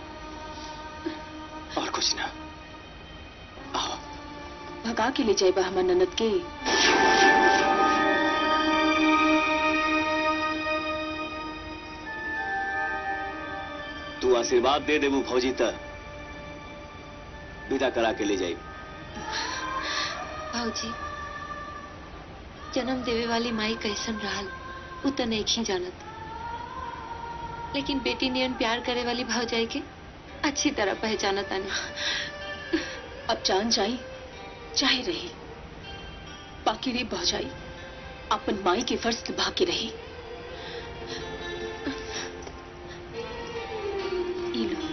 और कुछ ना आओ भगा के ले जाए हमर ननद के तू आशीर्वाद दे देबू फौजी त विदा करा के ले जाई भाऊजी जन्म देवे वाली माई कैसन रहल उ त नहीं जानत लेकिन बेटी नियन प्यार करे वाली भावजाई के अच्छी तरह पहचानत आनी अब जान जाई चाहे रही बाकी रे भौजाई अपन माई के फर्ज निभा के रही ई लो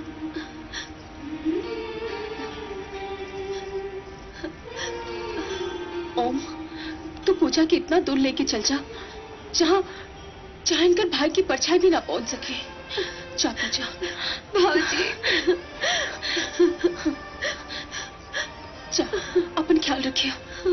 ओम तू पूजा के इतना दूर लेके चल जा जहाँ जहाँ इनकर भाई की परछाई भी ना पहुंच सके जा पूजा भाजी जा अपन ख्याल रखियो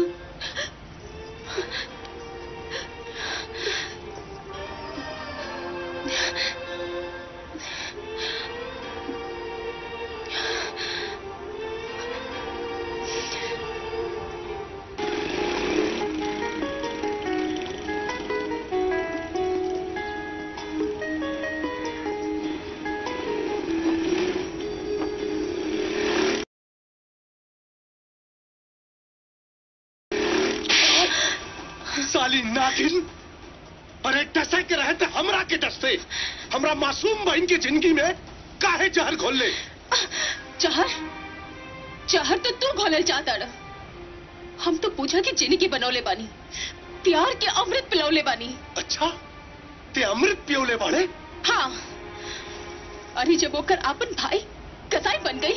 साली नागिन अरे डसे के रहे थे हमरा के डसते हमरा मासूम बहन की जिंदगी में काहे जहर घोल ले जहर जहर तो तू घोलल चाहता रह। हम तो पूजा की जिंदगी बनौले बानी प्यार के अमृत पिलौले बानी अच्छा ते अमृत पियोले बाड़े हाँ अरे जब ओकर आपन भाई कसाई बन गई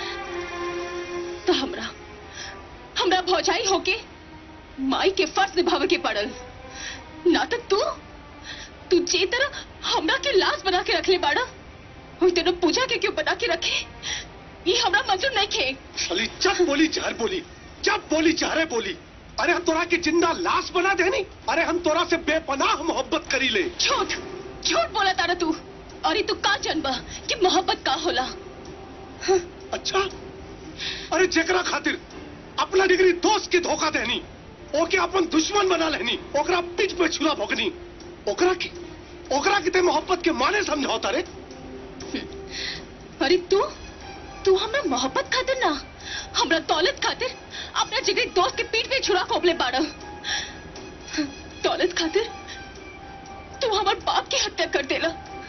तो हमरा हमरा भौजाई होके माई के फर्ज निभावे के पड़ल नाटक तू तू जे तरह हमरा के लाश बना के रखले बाड़ा वही तरह पूजा के क्यों बना के रखे ये हमरा मंजूर नहीं खे साली जब बोली जहर बोली जब बोली जहरे बोली अरे हम तोरा के जिंदा लाश बना देनी अरे हम तोरा से बेपनाह मोहब्बत करी ले झूठ झूठ बोला तारा तू और ये तू का जनबा कि मोहब्बत का होला अच्छा अरे जेकरा खातिर अपना डिग्री दोस्त के धोखा देनी ओके अपन दुश्मन बना लेनी ओकरा पीठ पे छुरा भोगनी ओकरा की ओकरा की ते मोहब्बत के माने समझौता रे अरे तू तू हमरा मोहब्बत खातिर ना हमरा दौलत खातिर अपना जिगरी दोस्त के पीठ पे छुरा खोपले बाड़ा दौलत खातिर तू हमार बाप की हत्या कर देला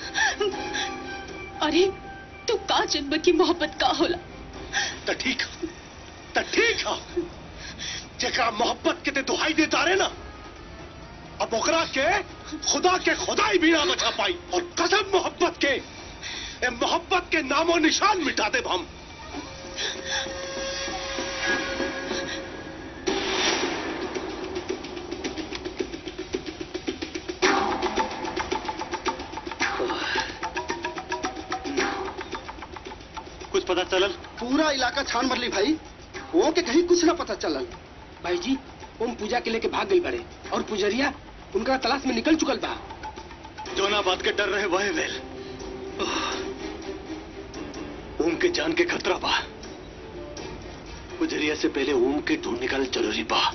अरे तू का जन्म की मोहब्बत का होला तो ठीक है तो ठीक है जेकरा मोहब्बत के ते दुहाई देता रहे ना अब ओकरा के खुदा के खुदाई भी ना बचा पाई और कसम मोहब्बत के ए मोहब्बत के नामो निशान मिटा दे हम कुछ पता चलल पूरा इलाका छान मरली भाई वो के कहीं कुछ ना पता चलल भाई जी ओम पूजा के लेके भाग गई बड़े और पुजरिया उनका तलाश में निकल चुकल बा जो ना बात के डर रहे वह वेल ओम के जान के खतरा बा गुजरिया से पहले ओम के ढूंढ निकाल जरूरी बा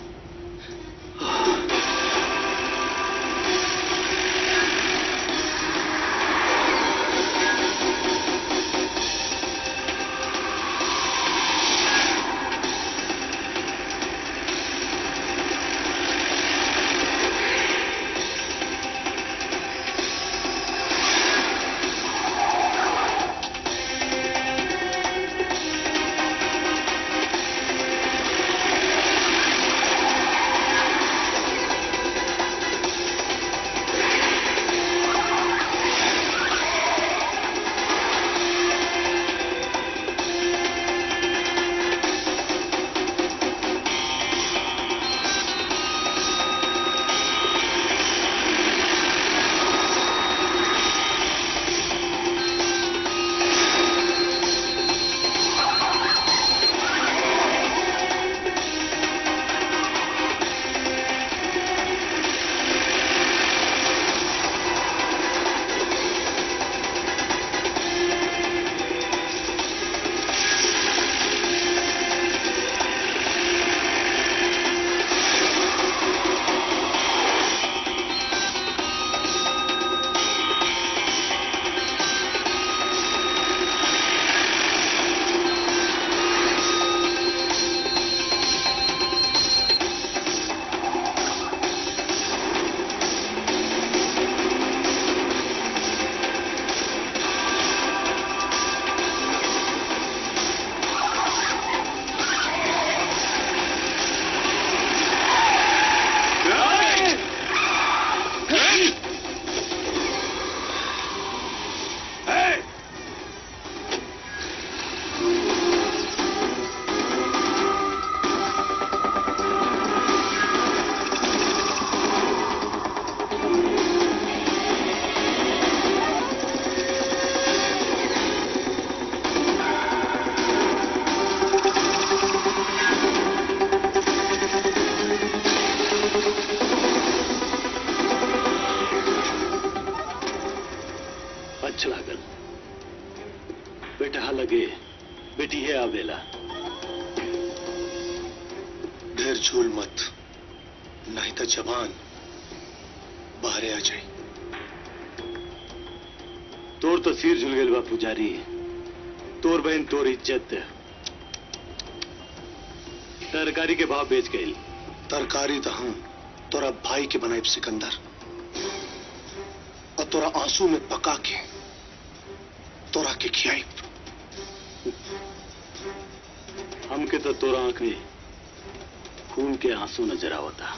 झूल मत नहीं तो जवान बाहरे आ जाए तोर तो सिर झुल गए बा पुजारी तोर बहन तोर इज्जत तरकारी के भाव बेच गई तरकारी तो हम तोरा भाई के बनाए सिकंदर और तोरा आंसू में पका के तोरा के खियाई हमके तो तोरा आंख में खून के आंसू नजर आवता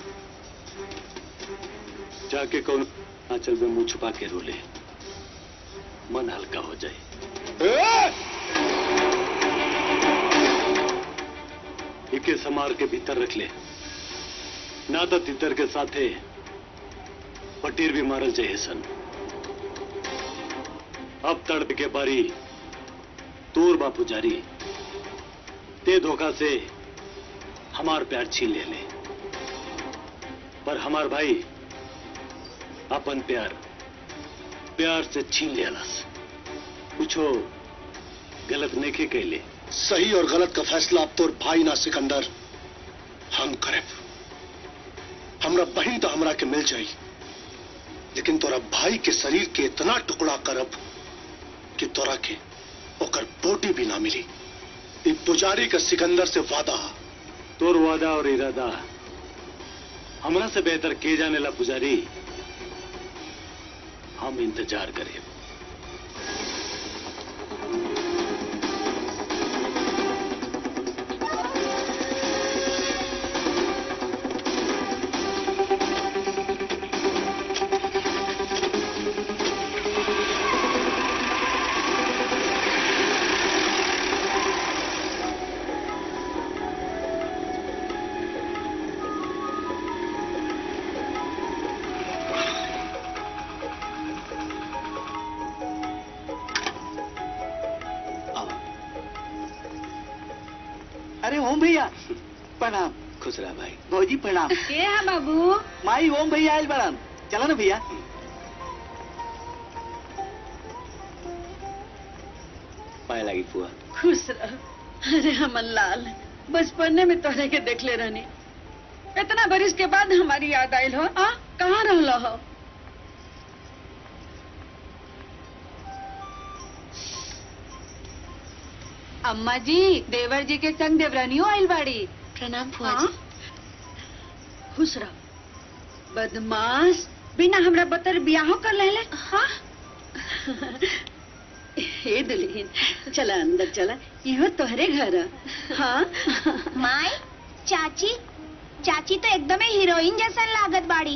जाके कौन आंचल में मुंह छुपा के रोले मन हल्का हो जाए इके समार के भीतर रख ले ना तो तितर के साथे पटीर भी मारल चाहिए सन अब तड़प के बारी तोर बापू जारी ते धोखा से हमार प्यार छीन ले ले पर हमार भाई अपन प्यार प्यार से छीन लेलस कुछो गलत नेके कैले सही और गलत का फैसला अब तोर भाई ना सिकंदर हम करे हमरा बहन तो हमरा के मिल जाई लेकिन तोरा भाई के शरीर के इतना टुकड़ा करब कि तोरा के ओकर बोटी भी ना मिली ई पुजारी का सिकंदर से वादा तोर वादा और इरादा हमरा से बेहतर के जाने ला पुजारी हम इंतजार करें अरे ओम भैया प्रणाम खुश रहा भाई भौजी प्रणाम के है बाबू माई ओम भैया आयल बड़ान चला ना भैया पाए लगी फुआ खुश रह अरे हमन लाल बचपने में तोहरे के देखले रहनी इतना बरिस के बाद हमारी याद आयल हो आ कहाँ रहलो हो अम्मा जी देवर जी के संग देवरानियों आइल बाड़ी प्रणाम फुआ हाँ? जी खुश रह बदमाश बिना हमरा बतर बियाहो कर लेले हाँ हे दुल्हन चला अंदर चला इहो तोहरे घर है। हाँ माई चाची चाची तो एकदम हीरोइन जैसा लागत बाड़ी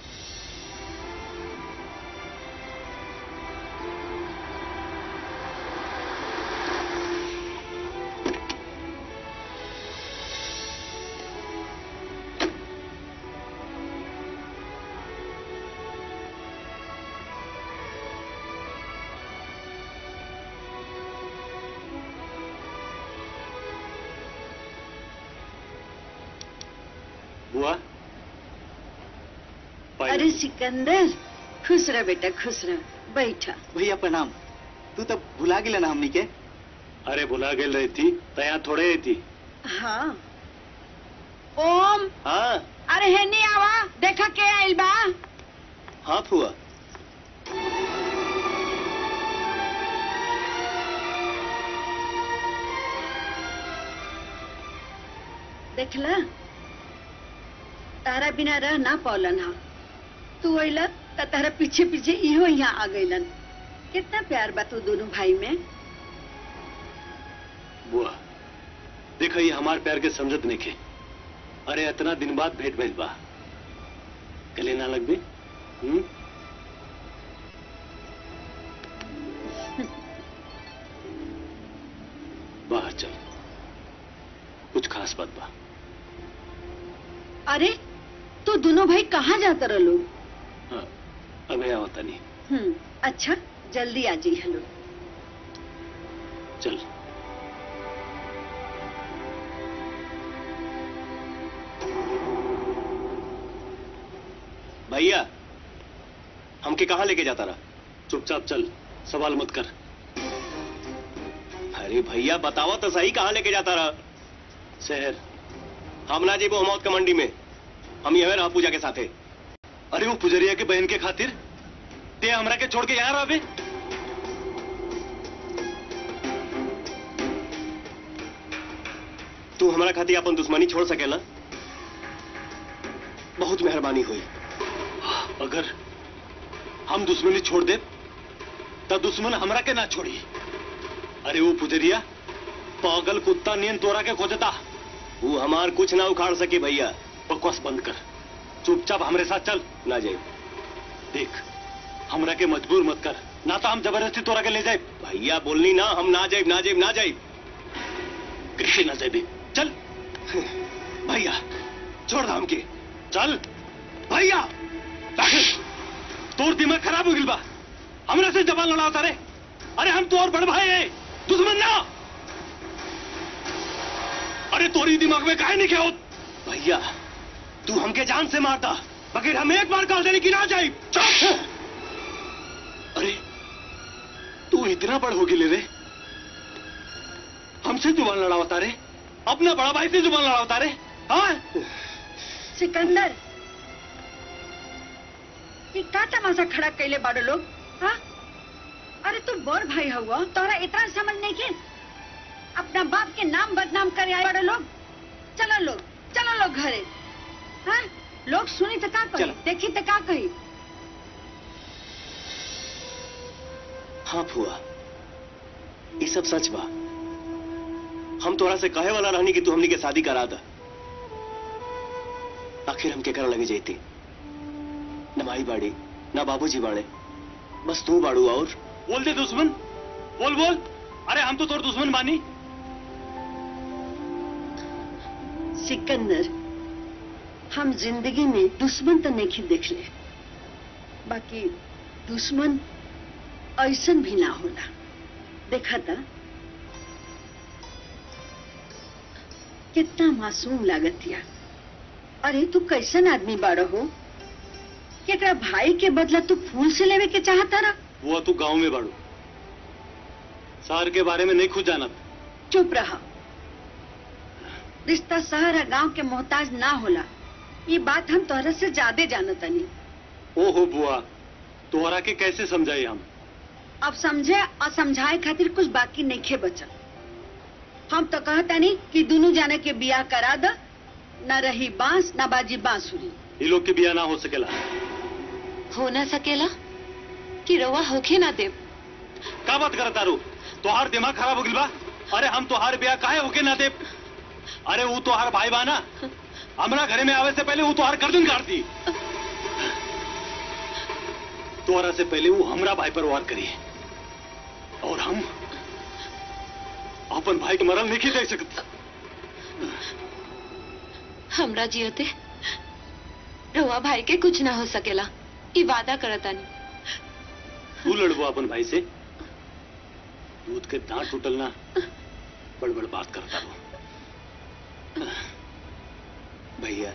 बुआ पाए अरे सिकंदर खुश रह बेटा खुश रह बैठा भैया प्रणाम तू तो भुला गेला ना हमनी के अरे भुला गेल रही थी तया थोड़े ही थी हाँ ओम हाँ अरे हेनी आवा देखा के आइल बा हाँ फुआ देखला तारा बिना रह ना पौलन हा तू अइला त तारा पीछे पीछे इहो यहाँ आ गइलन कितना प्यार बा तू दोनों भाई में बुआ देखो ये हमार प्यार के समझत नहीं के अरे इतना दिन बाद भेंट भइल बा गले ना लग भी हम्म बाहर चल कुछ खास बात बा अरे तू दोनों भाई कहाँ जाता रहो हाँ अबे आवता नहीं हम्म अच्छा जल्दी आ जी हेलो चल भैया हमके कहा लेके जाता रहा चुपचाप चल सवाल मत कर अरे भैया बतावा तो सही कहाँ लेके जाता रहा शहर हम ना जेबो मौत का मंडी में हम यह रहा पूजा के साथे अरे वो पुजरिया के बहन के खातिर ते हमरा के छोड़ के यहाँ रहे तू हमारा खातिर अपन दुश्मनी छोड़ सकेला बहुत मेहरबानी हुई अगर हम दुश्मनी छोड़ दे तो दुश्मन हमरा के ना छोड़ी अरे वो पुजरिया पागल कुत्ता नियन तोरा के खोजता वो हमार कुछ ना उखाड़ सके भैया बकवास बंद कर चुपचाप हमरे साथ चल ना जाए देख हमरा के मजबूर मत कर ना तो हम जबरदस्ती तोरा के ले जाए भैया बोलनी ना हम ना जाए ना जाए ना जाए कैसे ना जाए चल भैया छोड़ दाम के चल भैया राकेश, तोर दिमाग खराब हो गिल बा हमरा से जबान लड़ाता रे अरे हम तो और बड़ भाई है दुश्मन ना अरे तोरी दिमाग में काहे नहीं क्या भैया तू हमके जान से मारता मगर हम एक बार कॉल देने की ना जाए चुप अरे तू इतना बड़ हो गिले रे हमसे जुबान लड़ावता रे अपना बड़ा भाई से जुबान लड़ावता रे हाँ सिकंदर ये का तमाशा खड़ा कैले बाड़ो लोग हाँ अरे तू बड़ भाई हुआ तोरा इतना समझ नहीं के अपना बाप के नाम बदनाम करे आए बड़े लोग चलो लोग चलो लोग घरे हाँ लोग सुनी तो का कही देखी तो का कही हाँ फुआ ये सब सच बा हम तोरा से कहे वाला रहनी कि तू हमनी के शादी करा दा आखिर हम केकरा लगे जैती न माई बाड़ी न बाबूजी बाड़े बस तू बाड़ू और बोल दे दुश्मन बोल बोल अरे हम तो तोर दुश्मन बानी सिकंदर हम जिंदगी में दुश्मन तो नहीं देख ले बाकी दुश्मन ऐसन भी ना होला देखा था कितना मासूम लागत या अरे तू कैसन आदमी बाड़ो हो कि एकरा भाई के बदला तू फूल से लेवे के चाहता रहा वो तू गांव में बाड़ू शहर के बारे में नहीं खुद जानत चुप रहा रिश्ता शहर और गांव के मोहताज ना होला ये बात हम तोहरा से ज्यादा जानतनी ओहो बुआ तोहरा के कैसे समझाई हम अब समझे और समझाए खातिर कुछ बाकी नहीं खे बचल हम तो कहता नहीं कि दोनों जाने के बियाह करा द न रही बांस न बाजी बांसुरी ये लोग के बिया ना हो सकेला हो ना सकेला कि रवा होखे ना देव का बात करत तारू तोहार दिमाग खराब हो गिल बा अरे हम तोहार बिया काहे होके ना दे अरे वो तोहार भाई बा ना हमरा घरे में आवे से पहले वो तोहार गर्दन काट दी तोहरा से पहले वो हमरा भाई पर वार करी और हम अपन भाई के मरल नहीं देख सकते हमरा जियते रवा भाई के कुछ ना हो सकेला ई वादा करतानी तू लड़बो अपन भाई से दूध के दांत टूटल ना बड़ बड़ बात करता वो भैया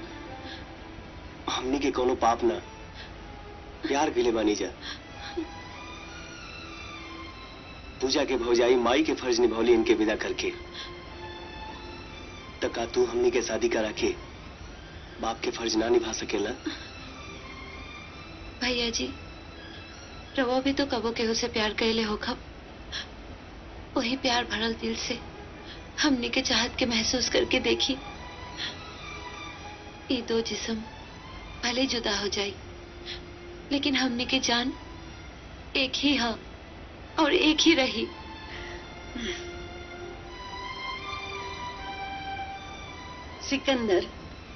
हमनी के कोनो पाप ना प्यार के लिए बानी जा पूजा के भौजाई माई के फर्ज निभौली इनके विदा करके तो का तू हमनी के शादी करा के बाप के फर्ज ना निभा सकेला भैया जी रवा भी तो कबो केहू से प्यार कैले हो खब वही प्यार भरल दिल से हमने के चाहत के महसूस करके देखी ये दो जिस्म भले जुदा हो जाए लेकिन हमने के जान एक ही है और एक ही रही सिकंदर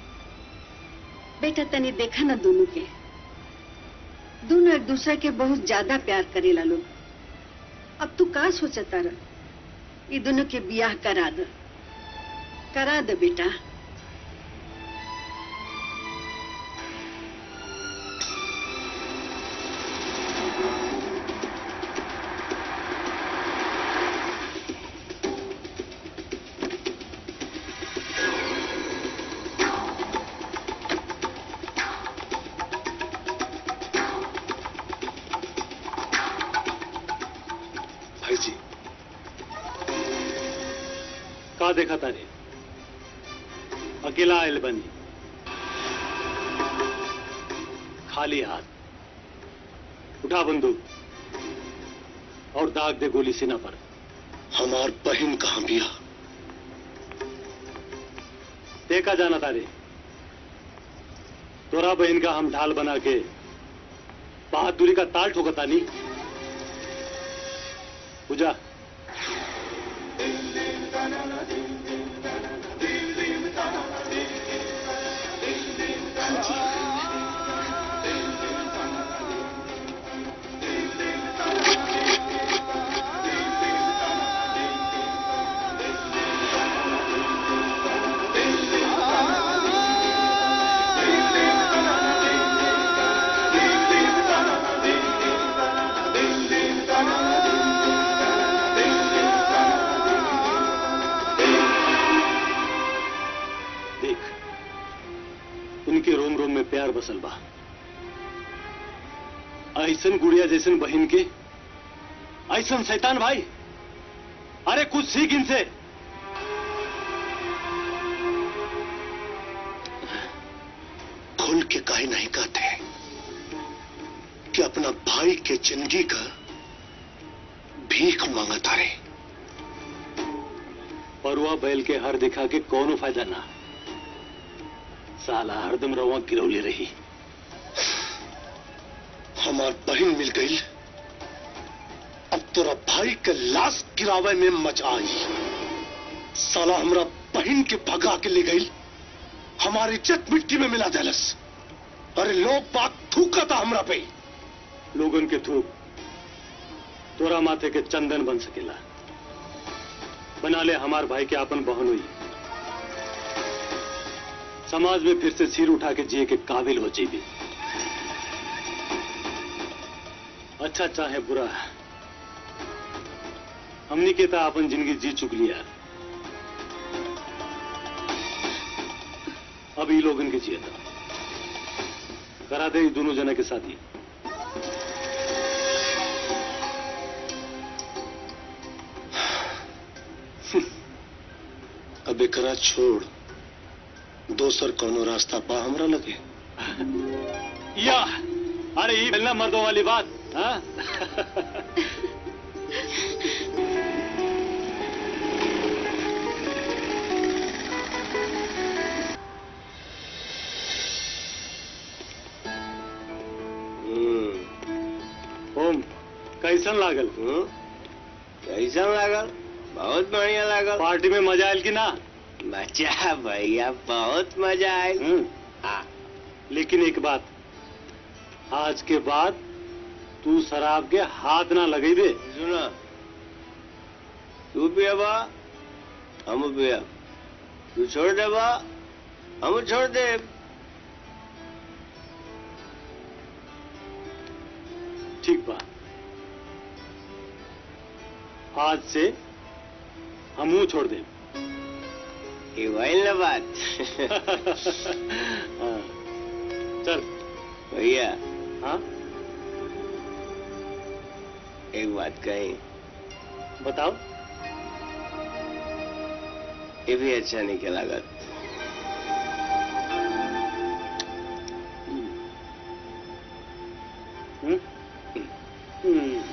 बेटा तनी देखा ना दोनों के दोनों एक दूसरे के बहुत ज्यादा प्यार करेला लोग अब तू का सोचता रह ये दोनों के बियाह करा दे करा दे बेटा भाई जी का देखा तारे अकेला आयल बनी खाली हाथ उठा बंदूक और दाग दे गोली सीना पर हमार बहन कहाँ बिया देखा जाना तारे तोरा बहन का हम ढाल बना के बहादुरी का ताल ठोकता नहीं पूजा देख उनके रोम रोम में प्यार बसल बा ऐसन गुड़िया जैसन बहन के ऐसन शैतान भाई अरे कुछ सीख इनसे खुल के काहे नहीं कहते कि अपना भाई के जिंदगी का भीख मांगता रहे परुआ बैल के हर दिखा के कोनो फायदा ना साला हरदम रवा गिरौली रही हमार बहन मिल गई अब तोरा भाई के लाश गिरावे में मजा आई साला हमरा बहन के भगा के ले गई हमारी इज्जत मिट्टी में मिला देलस अरे लोग बात थूका था हमरा पे लोगन के थूक तोरा माथे के चंदन बन सकेला बना ले हमार भाई के आपन बहन हुई समाज में फिर से सिर उठा के जिए के काबिल हो जाइए अच्छा चाहे बुरा हमनी के था अपन जिंदगी जी चुक लिया अब ई लोगन के जिए था करा दे ई दोनों जना के साथ ही अब एकरा छोड़ दोसर कोनो रास्ता बा हमरा लगे या अरे ये मिलना मर्दों वाली बात हाँ? ओम कैसन लागल कैसन लागल बहुत बढ़िया लागल पार्टी में मजा आयल कि ना मजा भैया बहुत मजा आयल हाँ लेकिन एक बात आज के बाद तू शराब के हाथ ना लगे दे सुना तू पियाबा हम पिया तू छोड़ देबा हम छोड़ दे ठीक बा आज से हमू छोड़ दे ये भइल ना बात हाँ, चल भैया हाँ एक बात कही बताओ ये भी अच्छा नहीं के लागत हम्म? हम्म।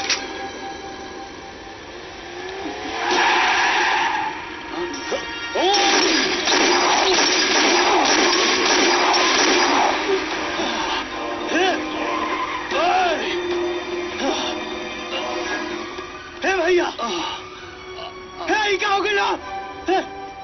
हे भैया हे ई का हो गया हे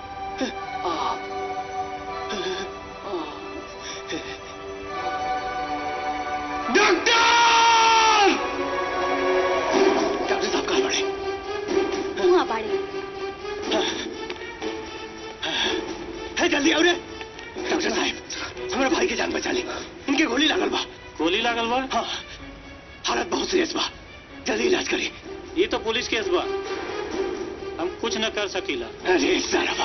डॉक्टर डॉक्टर साहब कहाँ पड़े वहाँ बाड़े है जल्दी आओ रे डॉक्टर साहब हमारे भाई की जान बचा ली इनके गोली लागल बा गोली लागल बा हाँ हालत बहुत सीरियस बा जल्दी इलाज करी ये तो पुलिस केस बा हम कुछ न कर सकीला अरे सारा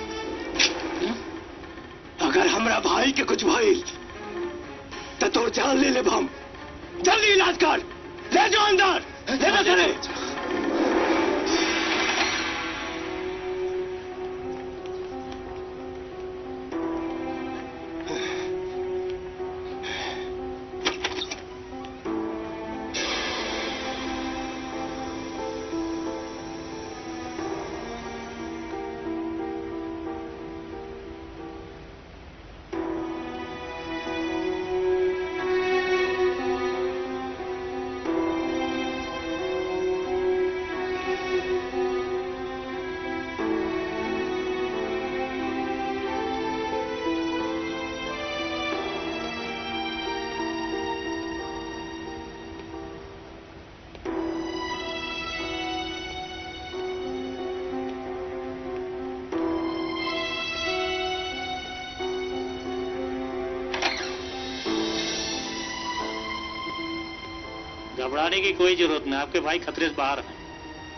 अगर हमरा भाई के कुछ भइल तो तोर जान ले ले हम जल्दी इलाज कर ले जाओ अंदर ले जा चले घबराने की कोई जरूरत नहीं आपके भाई खतरे से बाहर हैं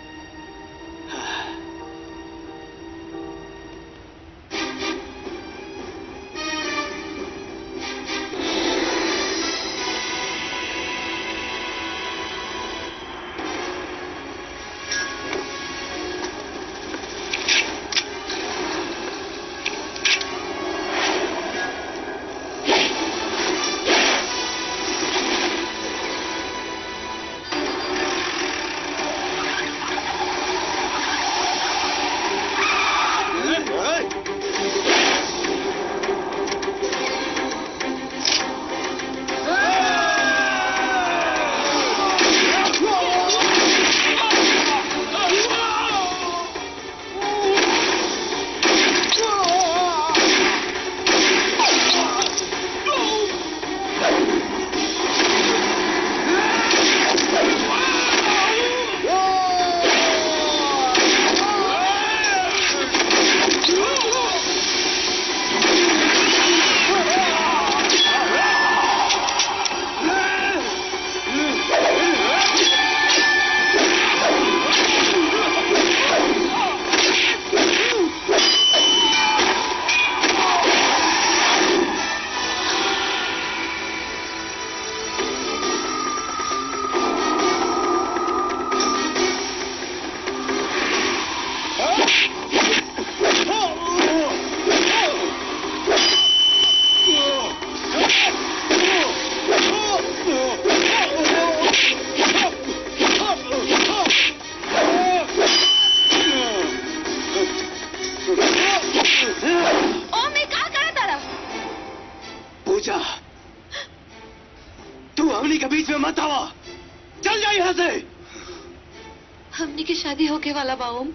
ओम ये का करा तारा पूजा तू हमनी के बीच में मत आवा चल जा यहाँ से हमनी की शादी होके वाला बा ओम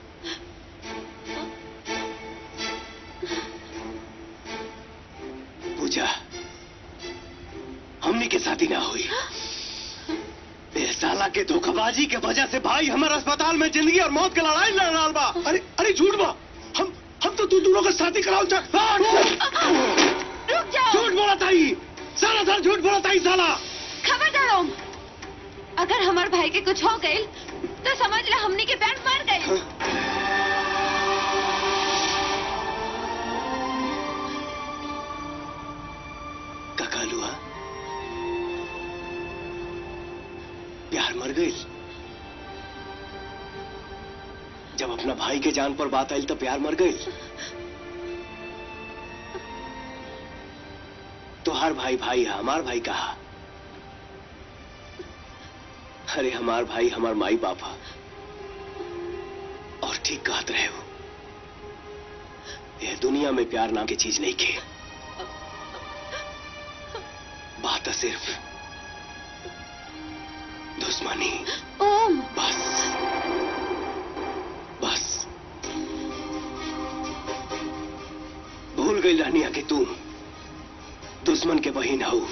पूजा हमनी के शादी ना हुई ए साला के धोखाबाजी के वजह से भाई हमारे अस्पताल में जिंदगी और मौत की लड़ाई लड़ रहा बा अरे अरे झूठ बा हम हम तो तू दोनों का शादी कराओ जा रुक जाओ झूठ बोला ताई साला साला झूठ बोला ताई साला खबरदार ओम अगर हमार भाई के कुछ हो गई तो समझ ले हमनी के बैंड मर गई ककालुआ प्यार मर गई जब अपना भाई के जान पर बात आई तो प्यार मर गई तो हर भाई भाई है हमार भाई कहा अरे हमार भाई हमार माई बाप है और ठीक कहत रहे हो यह दुनिया में प्यार नाम की चीज नहीं के बात है सिर्फ दुश्मनी ओम बस बस भूल गई रानिया कि तू दुश्मन के बहिन हो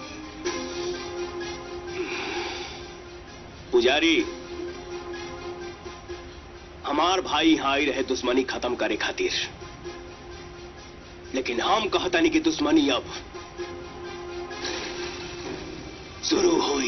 पुजारी हमार भाई यहाँ आई रहे दुश्मनी खत्म करे खातिर लेकिन हम कहतानी कि दुश्मनी अब शुरू हुई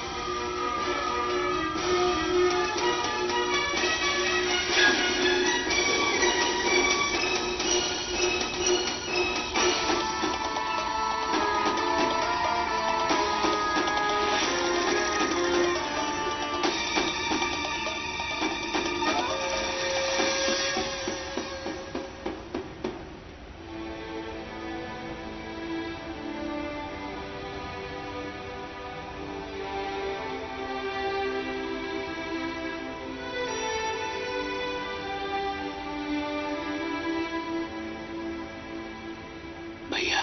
भैया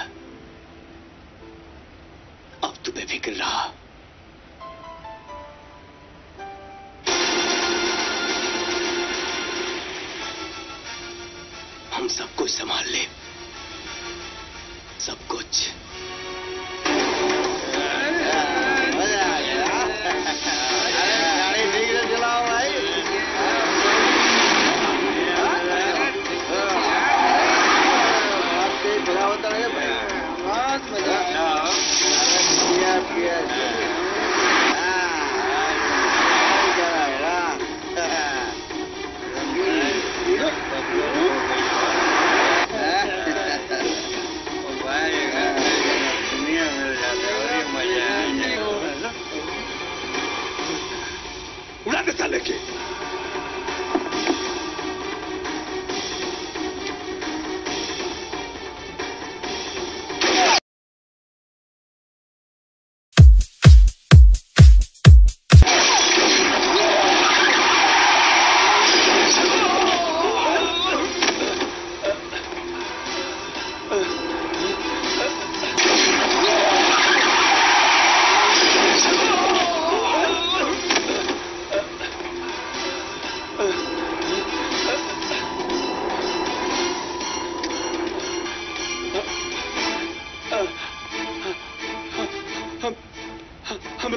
अब तू बेफिक्र रहा हम सब कुछ संभाल ले सब कुछ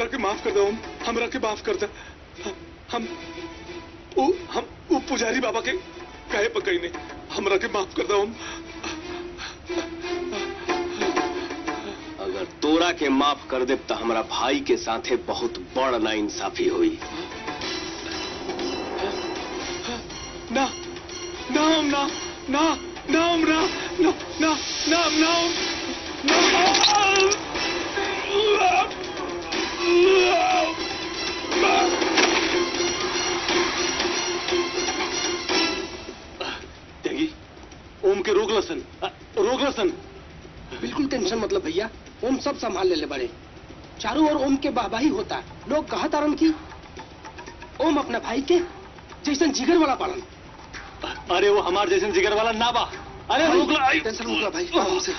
हमरा के माफ कर दो हम हमरा के माफ कर दे हम उ हम उ पुजारी बाबा के कहे पकई ने हमरा के माफ कर दो हम अगर तोरा के माफ कर दे तो हमारा भाई के साथे बहुत बड़ ना इंसाफी हुई ना ना हम ना ना ना हम ना ना ना ना हम ना हम त्यागी ओम के रोक लसन अ, रोक लसन बिल्कुल टेंशन मतलब भैया ओम सब संभाल ले ले बड़े चारों ओर ओम के वाहवाही होता लोग कहा तारन की ओम अपना भाई के जैसन जिगर वाला पालन अरे वो हमार जैसे जिगर वाला ना बा अरे रोक ला आई। टेंशन मत लो भाई आराम से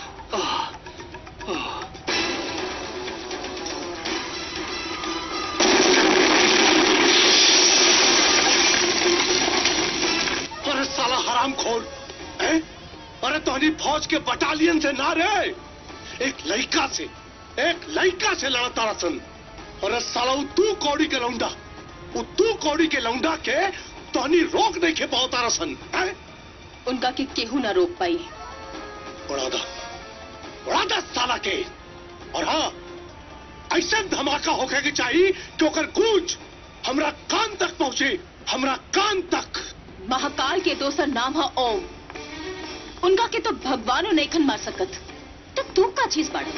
अरे साला हराम खोर हैं? अरे तोहनी फौज के बटालियन से ना रे एक लड़का से एक लड़का से लड़ता रसन अरे साला उ तू कौड़ी के लौंडा उ तू कौड़ी के लौंडा के तोहनी रोक नहीं के पाता रसन हैं? उनका के केहू ना रोक पाई उड़ा दा उड़ा दा साला के और हाँ ऐसा धमाका होके के चाहिए कि ओकर गूंज हमरा कान तक पहुंचे हमरा कान तक महाकाल के दोसर नाम है ओम उनका के तो भगवानो नहीं खन मार सकत तो तू का चीज बाड़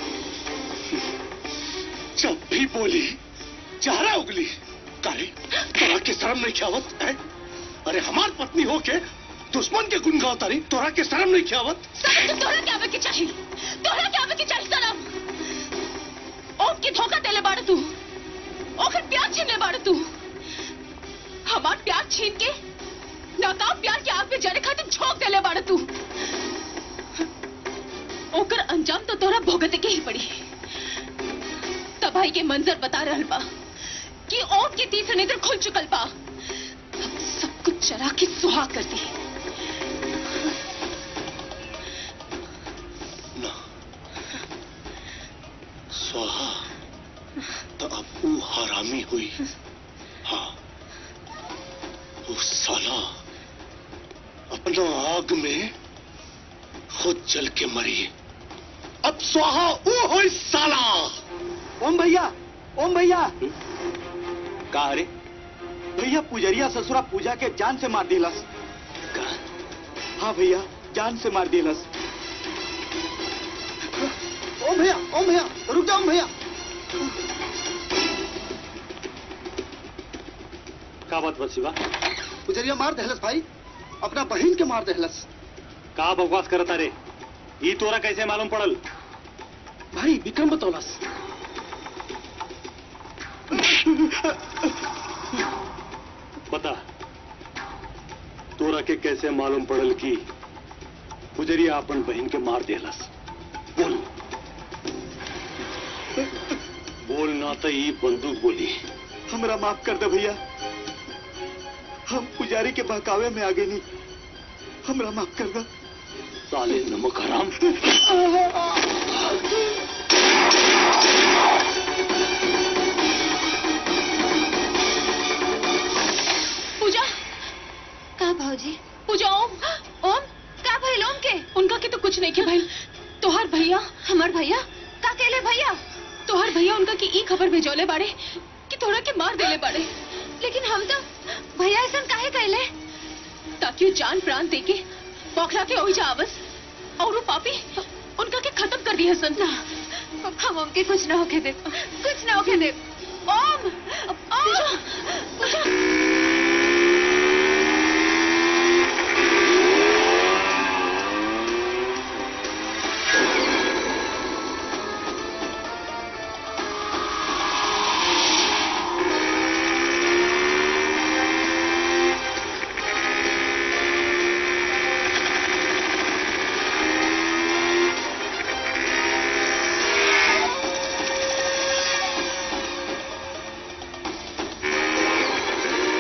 जब भी बोली चेहरा उगली करे तोरा के शर्म नहीं खियावत है अरे हमार पत्नी हो के दुश्मन के गुण गाओ तारी तोरा के शर्म नहीं खियावत सनम तो तोरा के आवे के चाहिए तोरा के आवे के चाहिए सनम ओम के धोखा देले बाड़ तू ओकर प्यार छीन ले बाड़ तू हमार प्यार छीन के नाकाम प्यार के आग में जले खातिर झोंक देले बाड़ तू ओकर अंजाम तो तोरा भोगते के ही पड़ी तबाही के मंजर बता रहल बा कि ओम के तीसरे नेत्र खुल चुकल बा अब सब कुछ चरा के सुहा कर दी स्वाहा तो अब वो हरामी हुई हाँ वो साला अपना आग में खुद जल के मरी अब स्वाहा वो हो साला ओम भैया ओम भैया का रे भैया पुजरिया ससुरा पूजा के जान से मार दिलस हाँ भैया जान से मार दिलस ओम भैया ओम भैया रुक जाओ ओम भैया का बात बस शिवा पुजरिया मार दहलस भाई अपना बहन के मार दहलस का बकवास करता रे ई तोरा कैसे मालूम पड़ल भाई विक्रम बतौलस बता तोरा के कैसे मालूम पड़ल कि पुजरिया अपन बहन के मार देलस बोल बोल ना तो ई बंदूक बोली हमरा माफ कर दे भैया हम पुजारी के बहकावे में आगे नहीं हमरा माफ कर दे साले नमक हराम पूजा का भाजी पूजा ओम ओम का भइल ओम के उनका के तो कुछ नहीं के भइल तोहार भैया हमार भैया का केले भैया तोहार भैया उनका की ई खबर भेजौले बाड़े कि तोरा के मार देले बाड़े लेकिन हम तो भैया ऐसा काहे कहले ताकि वो जान प्राण देके बौखला के ओही जावस और वो पापी उनका के खत्म कर दिया सन हम उनके कुछ ना होके दे कुछ ना होके दे ओम ओम पूजा ¡Ay,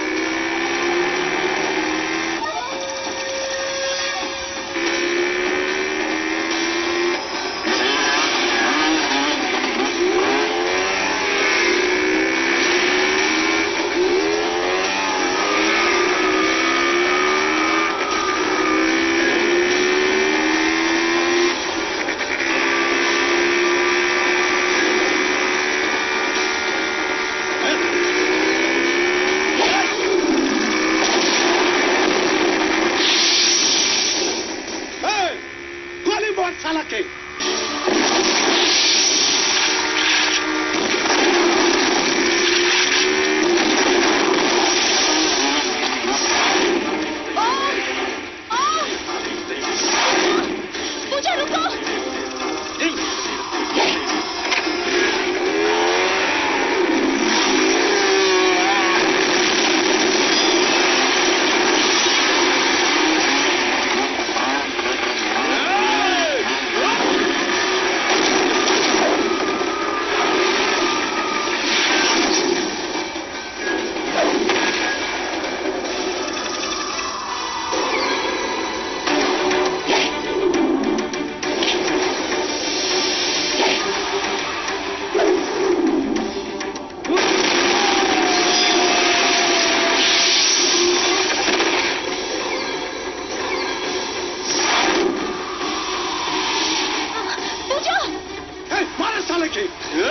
के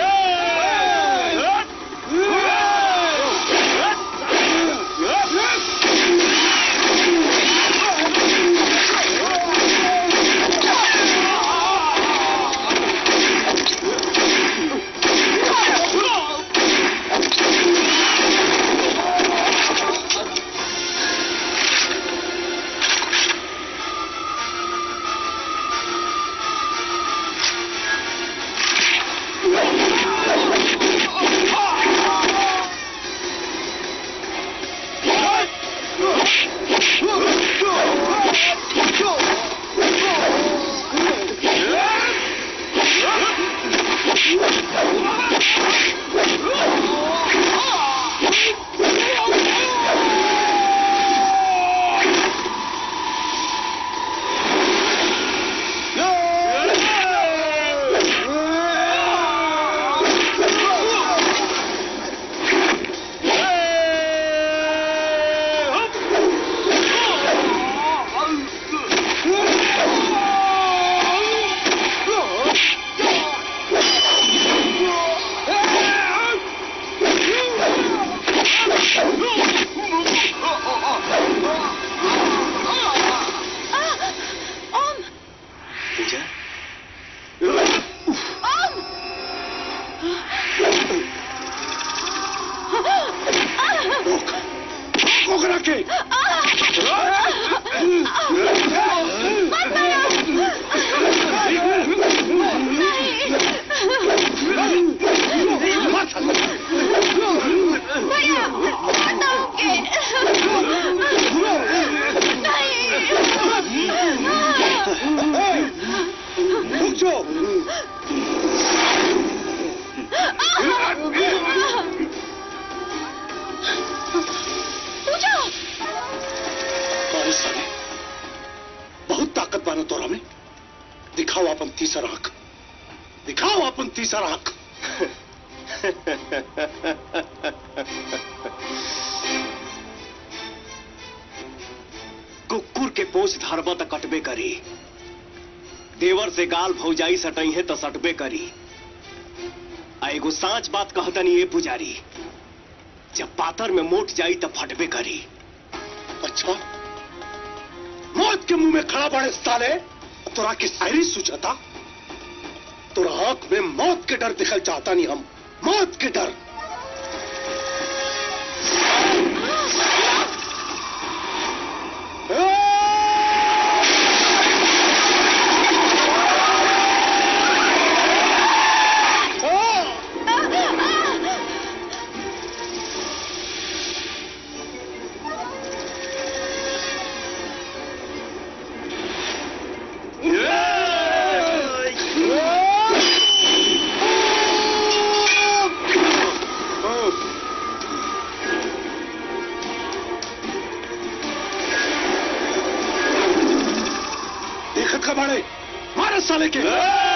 पूजा ओकरा के रुक जाओ अरे साले बहुत ताकत बानो तोरा में दिखाओ अपन तीसरा आंख दिखाओ अपन तीसरा आंख कुकुर के पोष धरबा त कटबे करी देवर से गाल भौजाई सटई है तो सटबे करी आ एगो साच बात कहतनी ये पुजारी जब पातर में मोट जाई तो फटबे करी अच्छा मौत के मुंह में खड़ा बड़े साले तोरा की शायरी सुझाता तोरा आंख में मौत के डर दिखल चाहता नहीं हम मौत के डर देखत का बड़े मारे साले के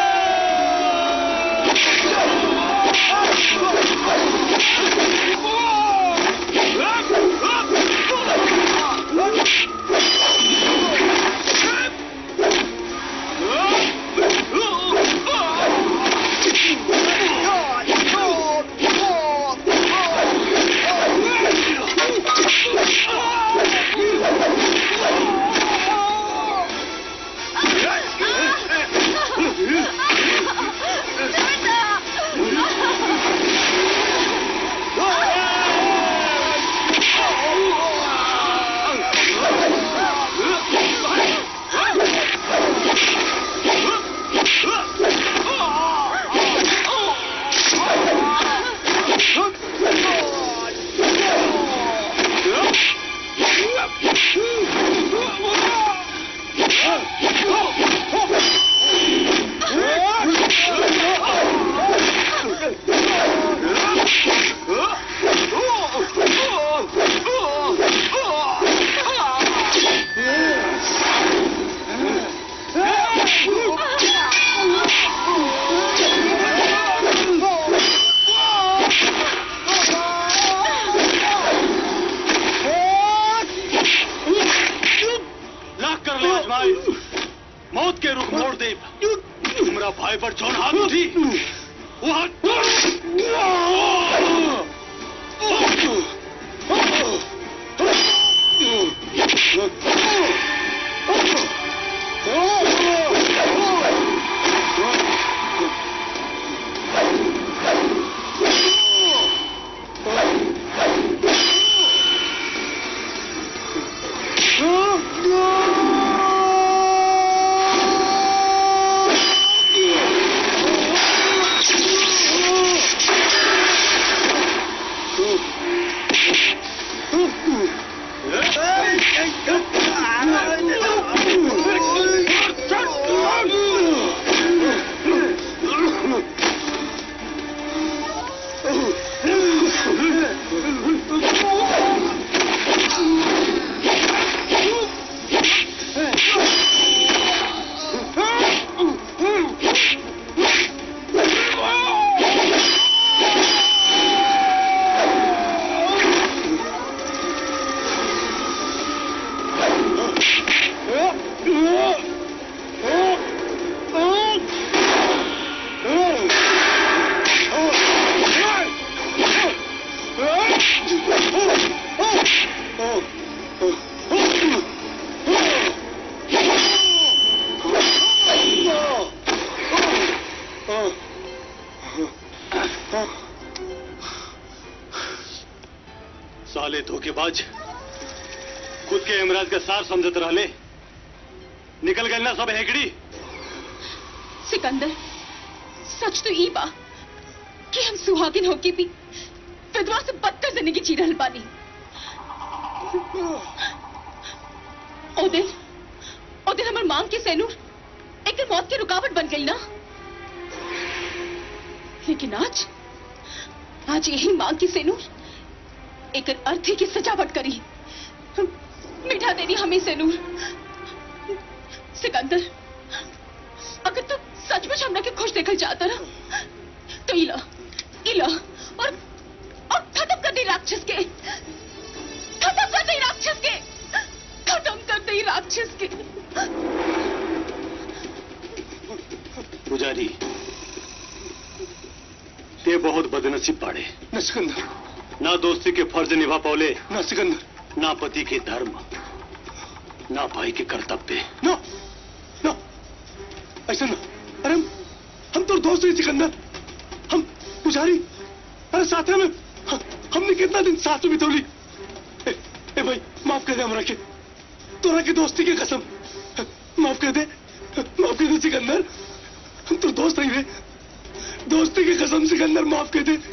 लाख कर ले आजमाई मौत के रुख मोड़ दे हमरा भाई पर जौन हाथ उठी साले धोखेबाज खुद के इमराज का सार समझत रहले निकल गए ना सब हेकड़ी सिकंदर सच तो ई बा कि हम सुहागिन होके भी विधवा से बदतर जिंदगी जी रहल बानी ओ दिन ओ दिन हमर मांग के सैनूर एक मौत की रुकावट बन गई ना लेकिन आज आज यही मांग की सैनूर एक अर्थ है की सजावट करी मिठा देनी हमें सैनूर सिकंदर अगर तू सचमुच हमरा के खुश देखल चाहता ना तो इला इला और और खत्म कर दे राक्षस के खत्म कर दे राक्षस के खत्म कर दे राक्षस के पुजारी ते बहुत बदनसीब पाड़े न सिकंदर ना दोस्ती के फर्ज निभा पौले न सिकंदर ना पति के धर्म ना भाई के कर्तव्य नो नो ऐसा ना अरे हम हम तो दोस्त हैं सिकंदर हम पुजारी अरे साथ में हम, हमने कितना दिन साथ में बितौली ए, ए भाई माफ कर दे हमरा के तोरा की दोस्ती की कसम माफ कर दे माफ कर दे सिकंदर हम तो दोस्त नहीं रे दोस्ती की कसम सिकंदर माफ कर दे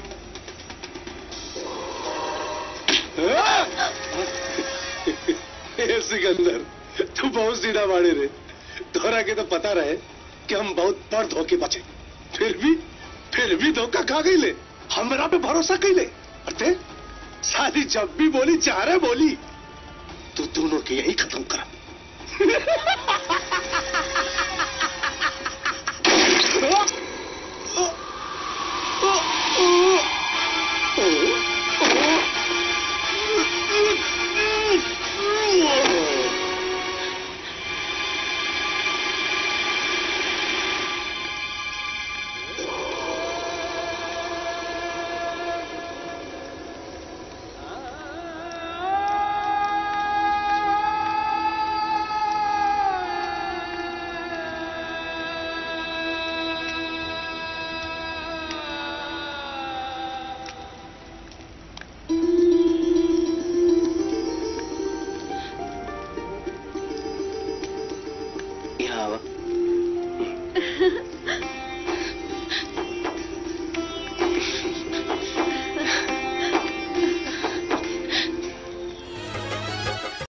ए, सिकंदर तू बहुत सीधा बाड़े रे तोरा के तो पता रहे कि हम बहुत बड़ धोखे बचे फिर भी फिर भी धोखा खा गई ले हमरा पे भरोसा कैले अरे शादी जब भी बोली जा रहे बोली तू दोनों के यही खत्म कर